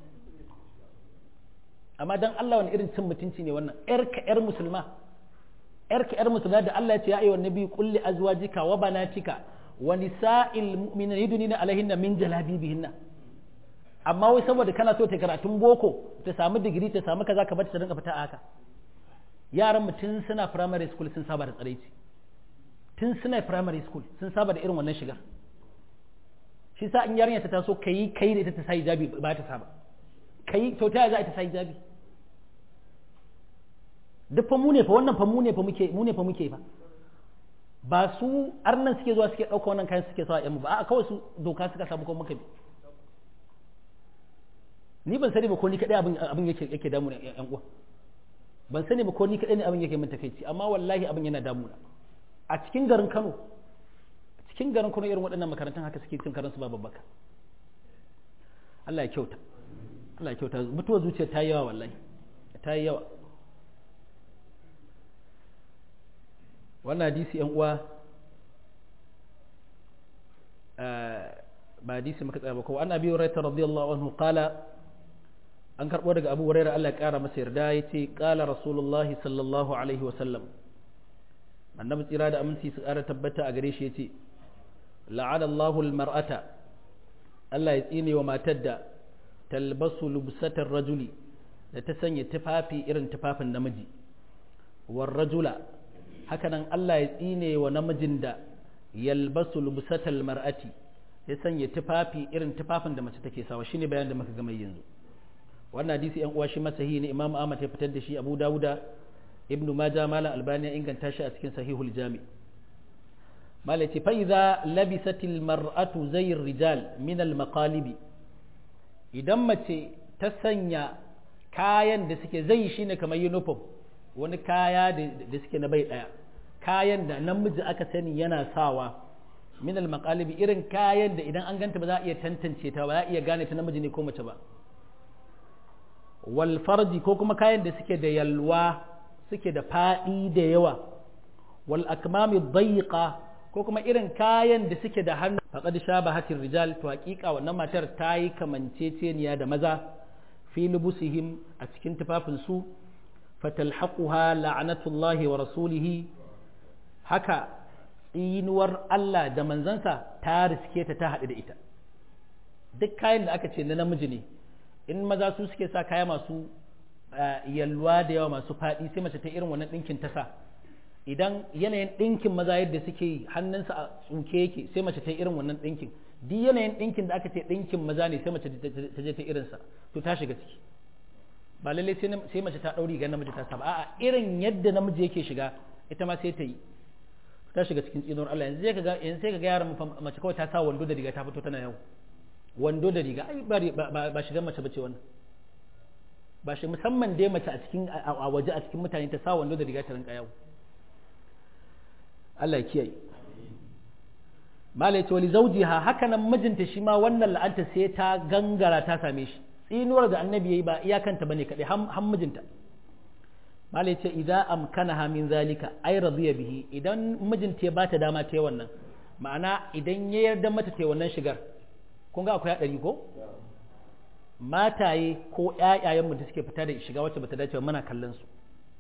amma dan Allah wani irin cin mutunci ne wannan yar ka yar musulma yar ka yar musulma da Allah ya ce ya ayyuhan nabi qul li azwajika wa banatika wa nisa'il mu'minina yudnina alaihinna min jalabibihinna amma wai saboda kana so ta karatun boko ta samu digiri ta samu kaza ka bata ta dinga fita a haka yaran mu tun suna primary school sun saba da tsaraici tun suna primary school sun saba da irin wannan shigar shi sa in yarinya ta taso kai kai da ita ta sa hijabi ba ta saba kai to ta za ta sa hijabi duk fa mu ne fa wannan fa mu ne fa muke mu ne fa muke fa ba su arnan suke zuwa suke ɗauka wannan kayan suke sawa yan mu ba a kawai su doka suka samu kuma muka bi ni ban sani ba ko ni kadai abin abin yake yake damu yan uwa ban sani ba ko ni kadai ne abin yake min takeici amma wallahi abin yana damuna a cikin garin Kano a cikin garin Kano irin waɗannan makarantun haka suke cin karansu ba babbaka Allah ya kyauta Allah ya kyauta mutuwar zuciya ta yi yawa wallahi ta yi yawa wannan hadisi yan uwa ba hadisi muka tsaya ba ko an abi hurairah radiyallahu anhu qala an karbo daga abu hurairah Allah ya kara masa yarda yace qala rasulullahi sallallahu alaihi wa sallam annabi tsira da aminci su kara tabbata a gare shi yace la'ana Allahu al-mar'ata Allah ya tsine wa matar da talbasu lubsatar rajuli da ta sanya tufafi irin tufafin namiji war rajula hakanan Allah ya tsine wa namijin da yalbasu lubsatal mar'ati ya sanya tufafi irin tufafin da mace take sawa shine bayan da muka gama yanzu wannan hadisi yan uwa shi masahi ne Imam Ahmad ya fitar da shi Abu Dawuda Ibn Majah Malam Albani ya inganta shi a cikin Sahihul Jami Malam ce fa idza labisatil mar'atu zay rijal min al maqalibi idan mace ta sanya kayan da suke zai shine kamar uniform wani kaya da suke na bai daya kayan da namiji aka sani yana sawa min al-maqalibi irin kayan da idan an ganta ba za a iya tantance ta ba za a iya gane ta namiji ne ko mace ba wal farji ko kuma kayan da suke da yalwa suke da fadi da yawa wal akmami dayiqa ko kuma irin kayan da suke da hannu faqad shabahatir rijal to hakika wannan matar ta yi kamanceceniya da maza fi lubusihim a cikin tufafin su fatalhaquha la'natullahi wa rasulihi haka tsinuwar Allah da manzansa ta riske ta ta haɗu da ita duk kayan da aka ce na namiji ne in maza su suke sa kaya masu yalwa da yawa masu faɗi sai mace ta irin wannan ɗinkin ta sa idan yanayin ɗinkin maza yadda suke yi hannunsa a tsuke yake sai mace ta irin wannan ɗinkin duk yanayin ɗinkin da aka ce ɗinkin maza ne sai mace ta je ta irinsa to ta shiga ciki ba lallai sai mace ta ɗauri ga namiji ta saba a'a irin yadda namiji yake shiga ita ma sai ta yi ta shiga cikin tsinuwar Allah yanzu sai ka ga yanzu sai ka ga yaran mace kawai ta sa wando da riga ta fito tana yau wando da riga ai ba ba shigan mace bace wannan ba shi musamman dai mace a cikin a waje a cikin mutane ta sa wando da riga ta rinka yau Allah ya kiyaye malai ce wali zaujiha haka nan mijinta shi ma wannan la'anta sai ta gangara ta same shi tsinuwar da annabi yayi ba iyakanta bane kadai har mijinta malai ce idza amkanaha min zalika ay radiya bihi idan mijinta ya bata dama ta yi wannan ma'ana idan ya yarda mata ta yi wannan shigar kun ga akwai hadari ko mataye ko ƴaƴayen mu da suke fita da shiga wacce bata dace ba muna kallon su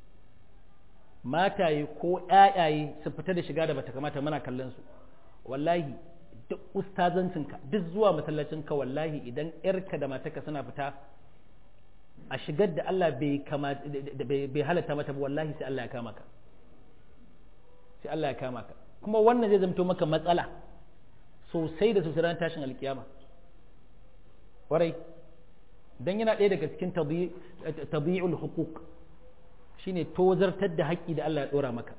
mataye ko ƴaƴaye su fita da shiga da bata kamata muna kallon su wallahi duk ustazancinka duk zuwa masallacinka wallahi idan yarka da matarka suna fita a shigar da Allah bai bai halatta mata ba wallahi sai Allah ya kama ka sai Allah ya kama ka kuma wannan zai zamto maka matsala sosai da sosai ran tashin alkiyama warai dan yana ɗaya daga cikin tabi'ul hukuk shine tozartar da haƙƙi da Allah ya ɗora maka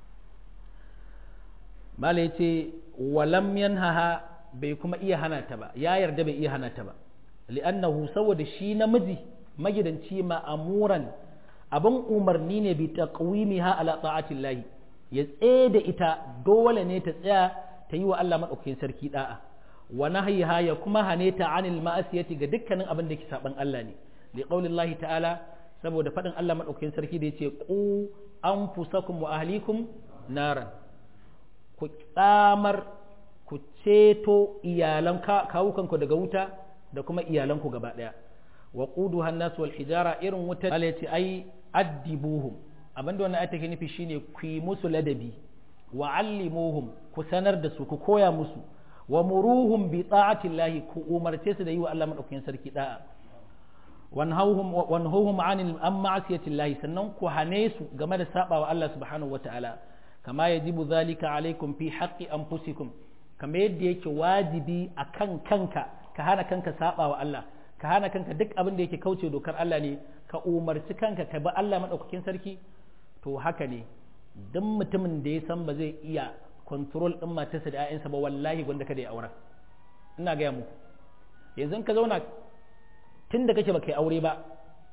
mala ya ce walam yanhaha bai kuma iya hana ta ba ya yarda bai iya hana ta ba li'annahu saboda shi namiji magidanci ma'amuran abin umarni ne bi taqwimiha ala ta'atillahi ya tsaye da ita dole ne ta tsaya ta yi wa Allah madaukakin sarki da'a wa nahyiha ya kuma hane ta anil ma'asiyati ga dukkanin abin da ke saban Allah ne li qaulillahi ta'ala saboda faɗin Allah madaukakin sarki da yace qu anfusakum wa ahlikum naran ku tsamar ku ceto iyalan kawukanku daga wuta da kuma iyalanku gaba ɗaya wa qudu hannas wal hijara irin wuta Allah ce ai addibuhum abinda wannan ayata ke nufi shine ku yi musu ladabi wa allimuhum ku sanar da su ku koya musu wa muruhum bi ta'atillahi ku umarce su da yi wa Allah madaukakin sarki da'a wanhauhum wanhauhum anil an ma'asiyatillahi sannan ku hane su game da sabawa Allah subhanahu wataala kama yajibu zalika alaikum fi haqqi anfusikum kama yadda yake wajibi akan kanka ka hana kanka sabawa Allah ka hana kanka duk abin da yake kauce dokar Allah ne ka umarci kanka ka bi Allah madaukakin sarki to haka ne duk mutumin da ya san ba zai iya control din matarsa da 'ya'yansa ba wallahi gwanda kada ya aura ina gaya muku yanzu ka zauna tun da kake ba kai aure ba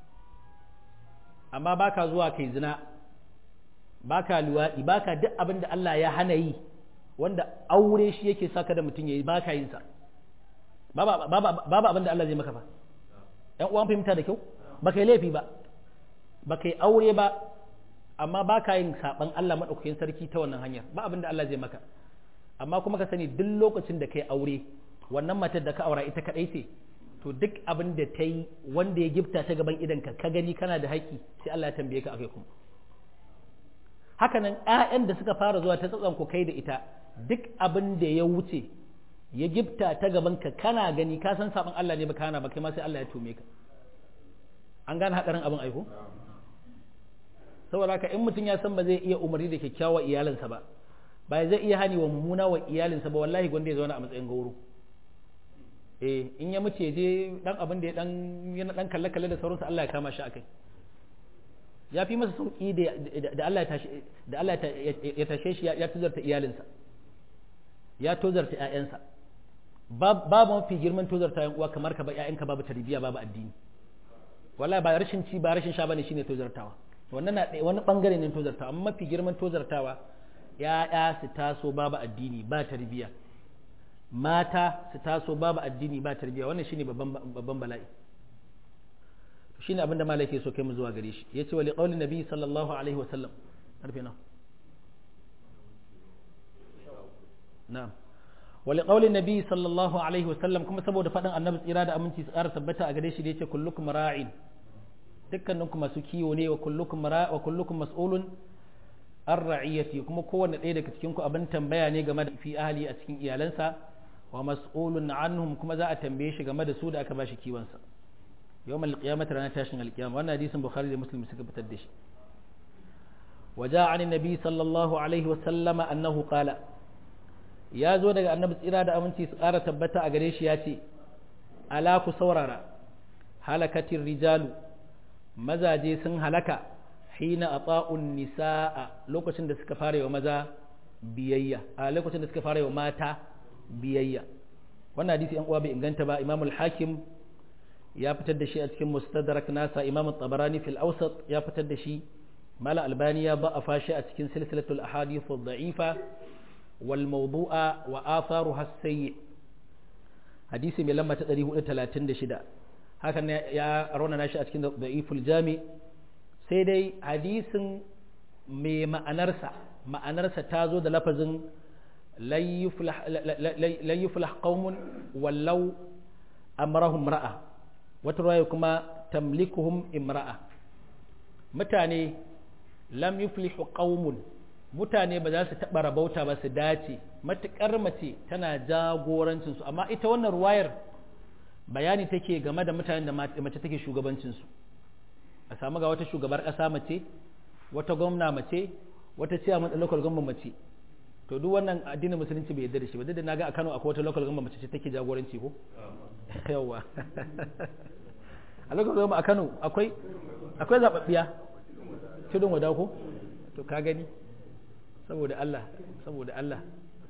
amma baka zuwa kai zina baka luwaɗi baka duk abin da Allah ya hana yi wanda aure shi yake saka da mutum yayi baka yin sa babu abin da Allah zai maka ba ‘yan uwan fahimta da kyau ba kai laifi ba ba kai aure ba amma ba ka yin saɓan Allah maɗaukakin sarki ta wannan hanyar ba abin da Allah zai maka amma kuma ka sani duk lokacin da kai aure wannan matar da ka aura ita kaɗai ce to duk abin da ta yi wanda ya gifta ta gaban idanka ka gani kana da haƙƙi sai Allah ya tambaye ka akai kuma hakanan ‘ya'yan da suka fara zuwa ta tsatsan ku kai da ita duk abin da ya wuce ya gifta ta gaban ka kana gani ka san saban Allah ne ba kana ba kai ma sai Allah ya tume ka an gane hadarin abin aiko saboda haka in mutum ya san ba zai iya umarni da kyakkyawa iyalinsa ba ba zai iya hani wa mummuna wa iyalinsa ba wallahi gwanda ya zauna a matsayin gauro eh in ya mutu ya je dan abin da ya dan yana dan kalle kalle da sauransu Allah ya kama shi akai ya fi masa sauki da Allah ya tashi da Allah ya tashe shi ya tuzarta iyalinsa ya tozarta ƴaƴansa babu mafi girman tozarta yan uwa kamar ka ba ƴaƴanka babu tarbiyya babu addini wallahi ba rashin ci ba rashin sha bane shine tozartawa wannan na wani bangare ne tozartawa amma mafi girman tozartawa ƴaƴa su taso babu addini ba tarbiyya mata su taso babu addini ba tarbiyya wannan shine babban babban bala'i shine abinda malai ke so kai mu zuwa gare shi yace wa liqauli nabi sallallahu alaihi wasallam karfe nawa na'am wali qaulin nabi sallallahu alaihi wasallam kuma saboda faɗin annabi tsira da aminci su ƙara tabbata a gare shi da yace kullukum ra'in dukkaninku masu kiwo ne wa kullukum ra wa kullukum mas'ulun an ra'iyati kuma kowanne ɗaya daga cikin ku abin tambaya ne game da fi ahli a cikin iyalansa wa mas'ulun anhum kuma za a tambaye shi game da su da aka bashi kiwon sa yawmal qiyamati ranar tashin alqiyama wannan hadisin bukhari da muslim suka fitar da shi وجاء عن النبي صلى الله عليه وسلم أنه قال ya zo daga annabi tsira da aminci su ƙara tabbata a gare shi ya ce ala ku saurara halakatin rijalu mazaje sun halaka hina ata'un nisaa lokacin da suka fara wa maza biyayya a lokacin da suka fara wa mata biyayya wannan hadisi yan uwa bai inganta ba Imam al-Hakim ya fitar da shi a cikin Mustadrak nasa Imam at-Tabarani fil Awsat ya fitar da shi Mala Albani ya ba a fashi a cikin silsilatul ahadith ad-da'ifa wal mawdu'a wa atharuha as-sayyi hadisi mai lamba ta 436 hakan ya raunana shi a cikin da'iful jami sai dai hadisin mai ma'anarsa ma'anarsa ta zo da lafazin layyuflah qaumun wallau amrahum ra'a wata ruwaya kuma tamlikuhum imra'a mutane lam yuflihu qaumun mutane ba za su taɓa rabauta ba su dace matuƙar mace tana jagorancinsu amma ita wannan ruwayar bayani take game da mutanen da mace take shugabancinsu a samu ga wata shugabar ƙasa mace wata gwamna mace wata ciyaman local government mace to duk wannan addinin musulunci bai yarda da shi ba duk da naga a Kano akwai wata local government mace ce take jagoranci ko yawa a local government a Kano akwai akwai zababbiya tudun wada ko to ka gani saboda Allah saboda Allah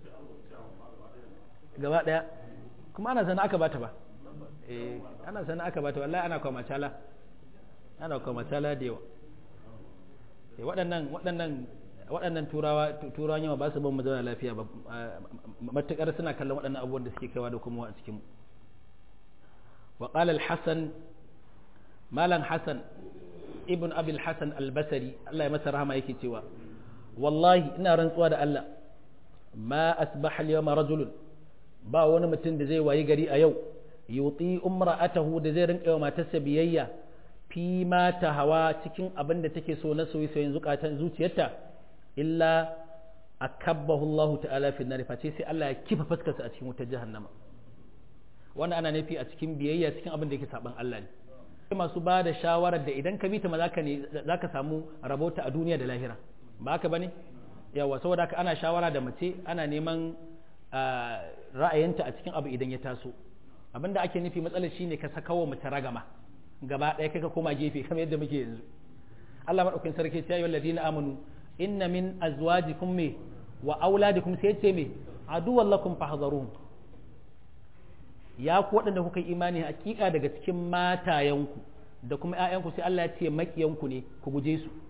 gaba daya kuma ana sana aka bata ba eh ana sana aka bata wallahi ana kwa macala ana kwa macala da yawa eh waɗannan waɗannan waɗannan turawa turawan yawa ba su ban mu zauna lafiya ba matukar suna kallon waɗannan abubuwan da suke kaiwa da kuma a cikin mu wa qala al-hasan malan hasan ibn abi al-hasan al-basri Allah ya masa rahama yake cewa wallahi ina rantsuwa da Allah ma asbaha al-yawma rajulun ba wani mutum da zai wayi gari a yau yuti umra'atahu da zai rinka wa matarsa biyayya fi ma ta hawa cikin abin da take so na soyayyen zukatan zuciyarta illa akabbahu Allah ta'ala fi nar face sai Allah ya kifa fuskarsa a cikin wutar jahannama wannan ana nufi a cikin biyayya cikin abin da yake saban Allah ne masu ba da shawarar da idan ka bi ta ma zaka ne zaka samu rabota a duniya da lahira ba haka bane yawa saboda haka ana shawara da mace ana neman ra'ayinta a cikin abu idan ya taso abinda ake nufi matsalar shine ka saka wa mace ragama gaba ɗaya kai ka koma gefe kamar yadda muke yanzu Allah madaukakin sarki ya yi ladina amanu inna min azwajikum me wa auladikum sai ce me aduwwan lakum fahdharuhum ya ku waɗanda kuka yi imani hakika daga cikin matayanku da kuma ƴaƴanku sai Allah ya ce makiyanku ne ku guje su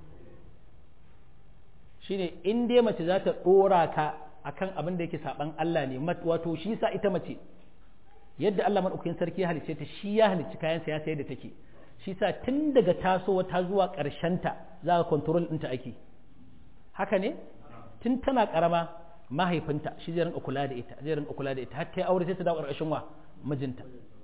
shine in dai mace za ta dora ka akan abin da yake saban Allah ne wato shi sa ita mace yadda Allah madaukakin sarki ya halice ta shi ya halicci kayan sa ya sayar da take shi sa tun daga tasowa ta zuwa ƙarshen ta za ka control ɗinta ake haka ne tun tana karama mahaifinta shi zai rinka kula da ita zai rinka kula da ita har ta aure sai ta dawo ƙarshen wa mijinta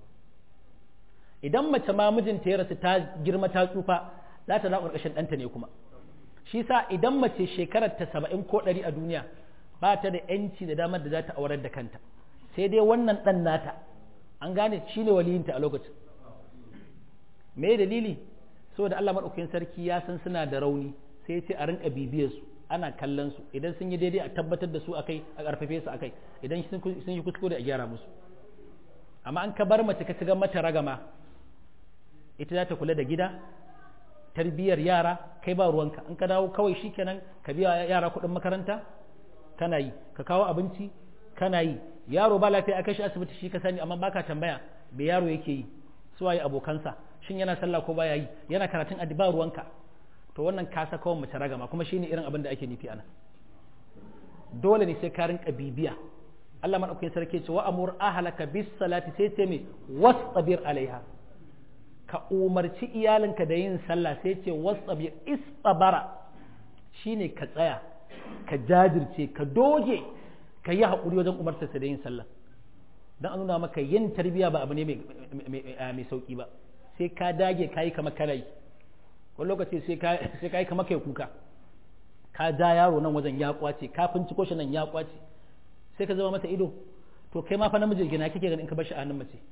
idan mace ma mijinta ya rasu ta girma ta tsufa za ta dawo ƙarshen ɗanta ne kuma shi sa idan mace shekarar ta saba'in ko ɗari a duniya ba ta da yanci da damar da za ta aurar da kanta sai dai wannan ɗan nata an gane shi ne waliyinta a lokacin me dalili saboda Allah maɗaukakin sarki ya san suna da rauni sai ce a rinka bibiyar su ana kallon su idan sun yi daidai a tabbatar da su akai a ƙarfafe su akai idan sun yi kuskure a gyara musu amma an ka bar mace ka ci mata ragama ita za ta kula da gida tarbiyyar yara kai ba ruwanka in ka dawo kawai shikenan ka biya yara kuɗin makaranta kana yi ka kawo abinci kana yi yaro ba lafiya a kai shi asibiti shi ka sani amma baka tambaya me yaro yake yi su waye abokansa shin yana sallah ko baya yi yana karatun addi ba ruwanka to wannan ka saka wa mace ragama kuma shine irin abin da ake nufi ana dole ne sai ka rinka bibiya Allah madaukakin sarki ce wa amur ahlaka bis salati sai ce me wastabir alaiha ka umarci iyalinka da yin sallah sai ce wasabir istabara shine ka tsaya ka jajirce ka doge ka yi haƙuri wajen umartarsa da yin sallah don an nuna maka yin tarbiyya ba abu ne mai sauƙi ba sai ka dage ka yi kama kana yi wani lokaci sai ka yi kama kai kuka ka ja yaro nan wajen ya kwace ka finciko shi nan ya kwace sai ka zama masa ido to kai ma fa namiji gina kike ganin in ka bar shi a hannun mace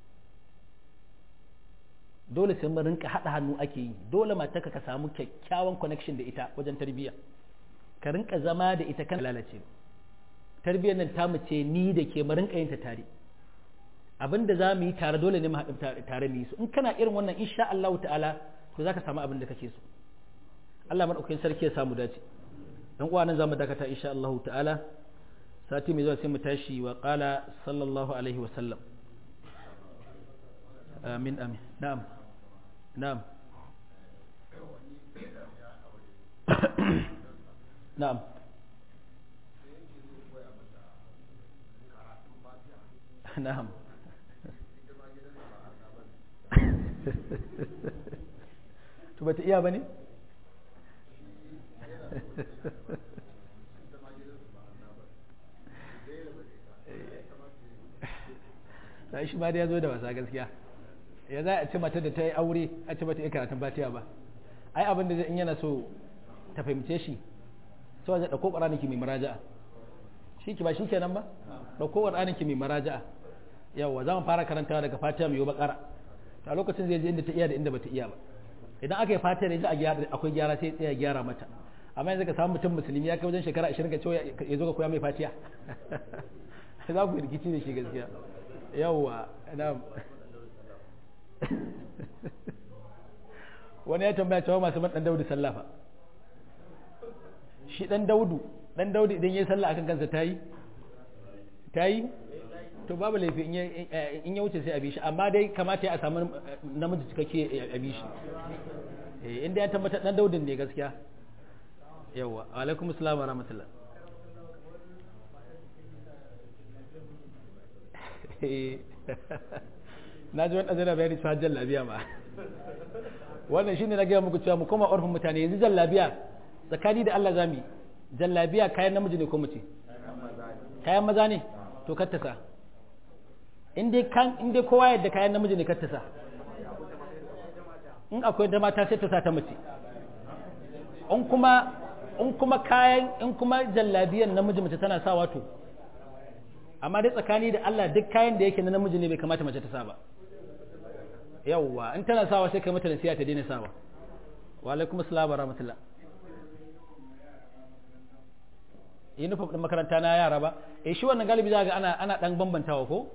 dole sai mun rinka haɗa hannu ake yi dole matarka ka samu kyakkyawan connection da ita wajen tarbiyya ka rinka zama da ita kan lalace tarbiyyar nan ta mace ni da ke mu rinka yin ta tare abinda za mu yi tare dole ne mu haɗu tare mu yi su in kana irin wannan insha Allah ta'ala to zaka samu abin da kake so Allah madaukakin sarki ya samu dace dan uwa nan zamu dakata insha Allah ta'ala sati mai zuwa sai mu tashi wa qala sallallahu alaihi wa sallam amin amin na'am na'am na'am na'am to bata iya bane sai shi ma da ya zo da wasa gaskiya ya za a ce mata da ta yi aure a ce mata iya karatun batiya ba ai abin da in yana so ta fahimce shi sai zai ɗauko ƙwararren ki mai maraja'a shi ki ba shi kenan ba ɗauko ƙwararren ki mai maraja'a yawa za mu fara karantawa daga fatiha mai yi bakara a lokacin zai je inda ta iya da inda bata iya ba idan aka yi fatiha da a gyara akwai gyara sai ya gyara mata amma yanzu ka samu mutum musulmi ya kai wajen shekara 20 ka ce ya zo ka koya mai fatiha za ku rikici da shi gaskiya yawa na wani ya tambaya cewa masu man dan daudu sallafa shi dan daudu dan daudu idan yayi sallah akan kansa tayi tayi to babu laifi in ya wuce sai a bi shi amma dai kamata ya samu namiji cikakke a bi shi inda ya tabbatar dan daudin ne gaskiya yawa alaikum assalam wa rahmatullah na ji wani zana bayani cewa jallabiya ma wannan shine na gaya muku cewa mu koma orfin mutane yanzu jallabiya tsakani da Allah zami jallabiya kayan namiji ne ko mace kayan maza ne to kattasa in dai kan in dai kowa yadda kayan namiji ne kattasa in akwai da mata sai ta sa ta mace in kuma in kuma kayan in kuma jallabiyan namiji mace tana sa wato amma dai tsakani da Allah duk kayan da yake na namiji ne bai kamata mace ta sa ba yawwa in tana sawa sai kai mata nasiha ta daina sawa wa alaikum assalam wa rahmatullah uniform din makaranta na yara ba eh shi wannan galibi za ga ana ana dan bambantawa ko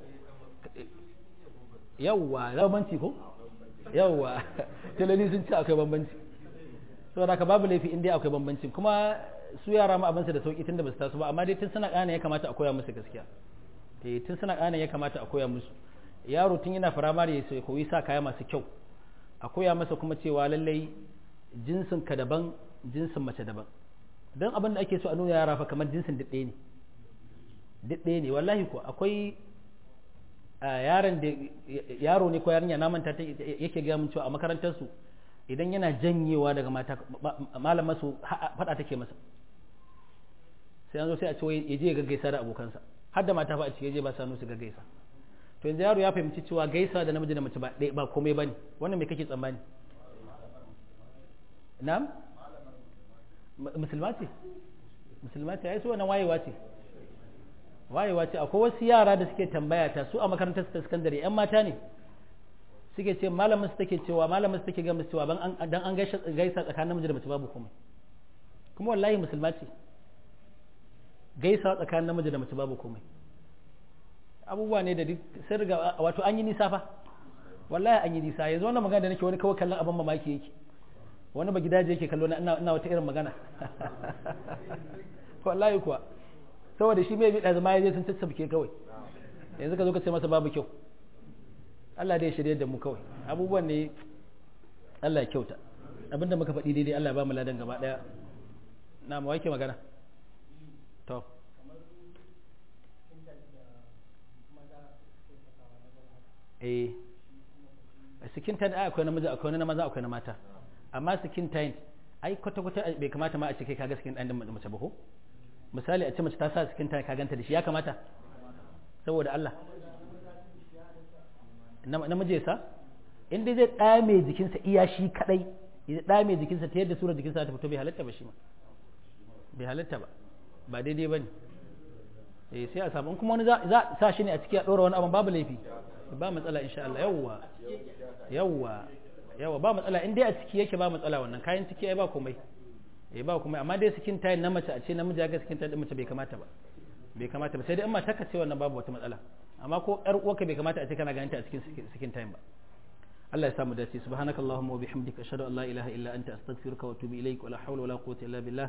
yawwa bambanci ko yawwa talali sun ce akwai bambanci saboda ka babu laifi in dai akwai bambanci kuma su yara ma abinsa da sauki tunda ba su taso ba amma dai tun suna ƙana ya kamata a koya musu gaskiya eh tun suna ƙana ya kamata a koya musu yaro tun yana firamare ya koyi sa kaya masu kyau a koya masa kuma cewa lallai jinsin ka daban jinsin mace daban don abin da ake so a nuna yara fa kamar jinsin daɗe ne daɗe ne wallahi ko akwai yaron da yaro ne ko yarinya na manta yake gaya mun cewa a makarantar su idan yana janyewa daga mata malama su faɗa take masa sai an zo sai a ce ya je ya gaggaisa da abokansa har da mata fa a cike je ba sanu su gaggaisa to yanzu yaro ya fahimci cewa gaisa da namiji da mace ba ba komai bane wannan me kake tsammani na'am musulma ce musulma ce ai su wannan wayewa ce wayewa ce akwai wasu yara da suke tambaya ta su a makarantar su ta sakandare yan mata ne suke ce malamin su take cewa malamin su take ga musu cewa dan an gaisa tsakanin namiji da mace babu komai kuma wallahi musulma ce gaisa tsakanin namiji da mace babu komai abubuwa ne da duk sun riga wato an yi nisa fa wallahi an yi nisa yanzu wannan magana da nake wani kawai kallon abin mamaki yake wani ba gidaje yake kallo na ina wata irin magana wallahi kuwa saboda shi mai bida zama ya je sun tattabuke kawai yanzu ka zo ka ce masa babu kyau Allah dai shirye da mu kawai abubuwan ne Allah ya kyauta abinda muka faɗi daidai Allah ya ba mu ladan gaba daya na mu wake magana to eh skin tint ai akwai namiji akwai na maza akwai na mata amma skin tint ai kwata kwata bai kamata ma a ce kai kaga skin din mace ba ko misali a ce mace ta sa skin tint ka ganta da shi ya kamata saboda Allah namiji ya sa in dai zai dame jikinsa iya shi kadai ya dame jikinsa ta yadda surar jikinsa ta fito bai halatta ba shi ma bai halatta ba ba daidai ba ne eh sai a samu kuma wani za sa shi ne a ciki a ɗora wani abin babu laifi ba matsala insha Allah yawwa yawwa yawwa ba matsala in dai a ciki yake ba matsala wannan kayan ciki ai ba komai eh ba komai amma dai skin tayin na mace a ce namiji ya ga skin tayin mace bai kamata ba bai kamata ba sai dai in mata ka ce wannan babu wata matsala amma ko ƴar uwarka bai kamata a ce kana ganin ta a cikin skin tayin ba Allah ya samu dace subhanakallahumma wa bihamdika ashhadu an la ilaha illa anta astaghfiruka wa atubu ilaik wa la hawla wa la quwwata illa billah